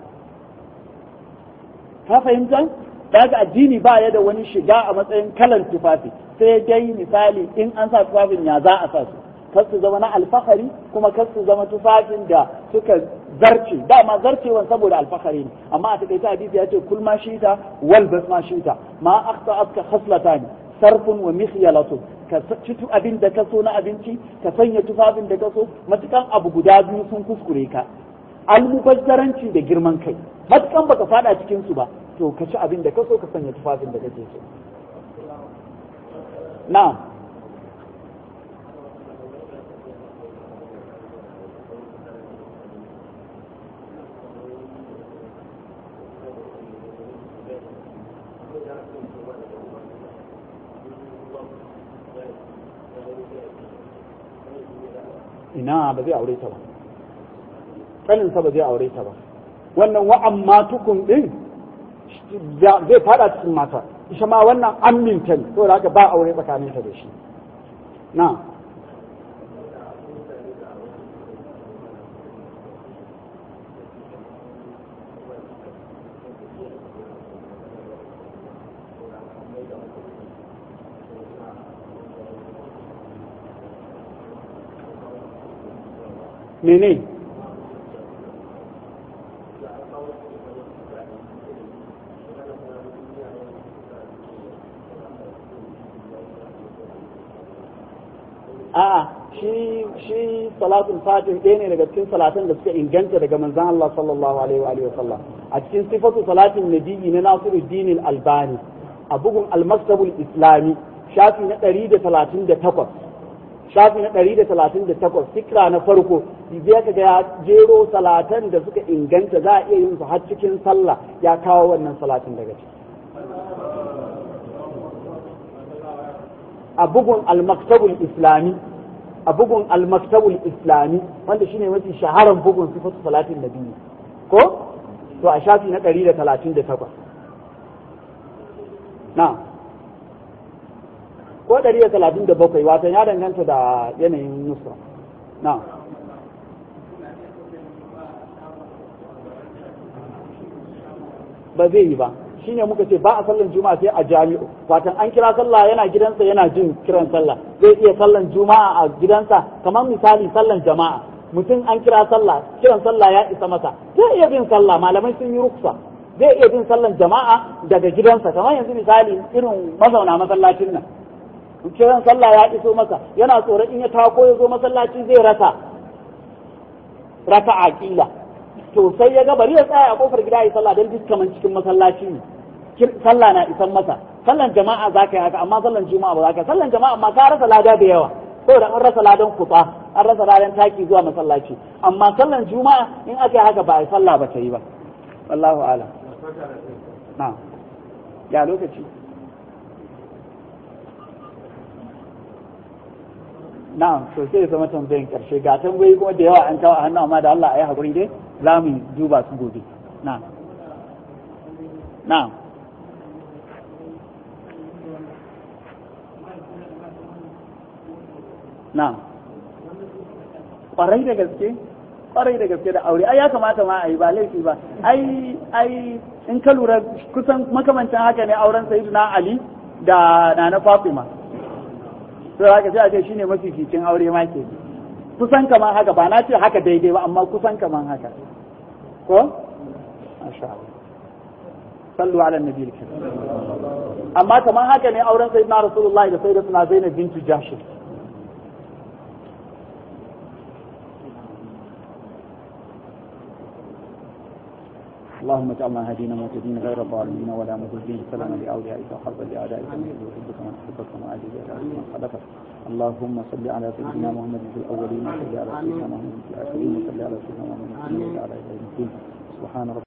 ka fahimta daga addini ba ya da wani shiga a matsayin kalan tufafi sai dai misali in an sa tufafin ya za a sa su kar su zama na alfahari kuma kar su zama tufafin da suka zarce dama zarcewan saboda alfahari ne amma a takaita hadisi ya ce kul ma shita wal bas ma shita ma akhta aska khaslatani sarfun wa mikhyalatun ka ci abin da ka so na abinci ka sanya tufafin da ka so matukan abu guda biyu sun kuskure ka almubazzaranci da girman kai matukan baka fada cikin su ba to ka ci abin da ka so ka sanya tufafin da kake so na'am ina ba zai aure ta ba kaninsa ba zai aure ta ba wannan wa'an matukun din zai fada cikin mata isha ma wannan aminta ne saboda haka ba aure tsakaninta da shi na mene a'a shi shi salatul fatih ɗaya ne daga cikin salatan da suka inganta daga manzon Allah sallallahu alaihi wa alihi wasallam a cikin sifatu salatin nabiyyi na Nasiruddin Albani a bugun al-Maktabul Islami shafi na 138 shafi na ɗari da talatin da takwas fikra na farko zai ka ga ya jero salatan da suka inganta za a iya yin su har cikin sallah ya kawo wannan salatin daga ciki a bugun al-maktabul islami a bugun al-maktabul islami wanda shine mafi shaharan bugun sifatu salatin nabi ko to a shafi na ɗari da talatin da takwas na ko ɗari da talatin da bakwai wato ya danganta da yanayin nusra na ba zai yi ba shine muka ce ba a sallan juma'a sai a jami'u watan an kira sallah yana gidansa yana jin kiran sallah zai iya sallan juma'a a gidansa kamar misali sallan jama'a mutum an kira sallah kiran sallah ya isa masa zai iya bin sallah malamai sun yi ruksa zai iya bin sallan jama'a daga gidansa kamar yanzu misali irin mazauna masallacin nan kiran sallah ya iso masa yana tsoron in ya tako ya zo masallaci zai rasa raka'a kila to sai ya ga bari ya tsaya a kofar gida ya sallah don duk kaman cikin masallaci ne sallah na isan masa sallan jama'a za ka yi haka amma sallan juma'a ba za ka sallan jama'a amma ka rasa lada da yawa saboda an rasa ladan kuta an rasa ladan taki zuwa masallaci amma sallan juma'a in aka yi haka ba a yi sallah ba ta yi ba wallahu a'lam na ya lokaci na'am to sai zama tambayin karshe ga tambayi kuma da yawa an kawo a hannu amma da Allah a yi haƙuri dai za mu duba su gobe na'am na'am na'am kwarai da gaske kwarai da gaske da aure ai ya kamata ma a yi ba laifi ba ai ai in ka lura kusan makamancin haka ne auren sayyidina ali da nana fatima to haka sai a ce shine mafificin aure ma ke kusan kaman haka ba na ce haka daidai ba amma kusan kaman haka ko masha Allah sallu ala nabi amma kamar haka ne auren sayyidina rasulullahi da sayyidatuna zainab bintu jahsh اللهم اجعلنا هدينا مهتدين غير ضالين ولا مضلين سلاما لاوليائك وحربا لاعدائك من يحبك من احبك ومعادي لاعدائك من خلفك اللهم صل على سيدنا محمد في الاولين وصل على سيدنا محمد في الاخرين وصل على سيدنا محمد في الاخرين وعلى اله سبحان ربك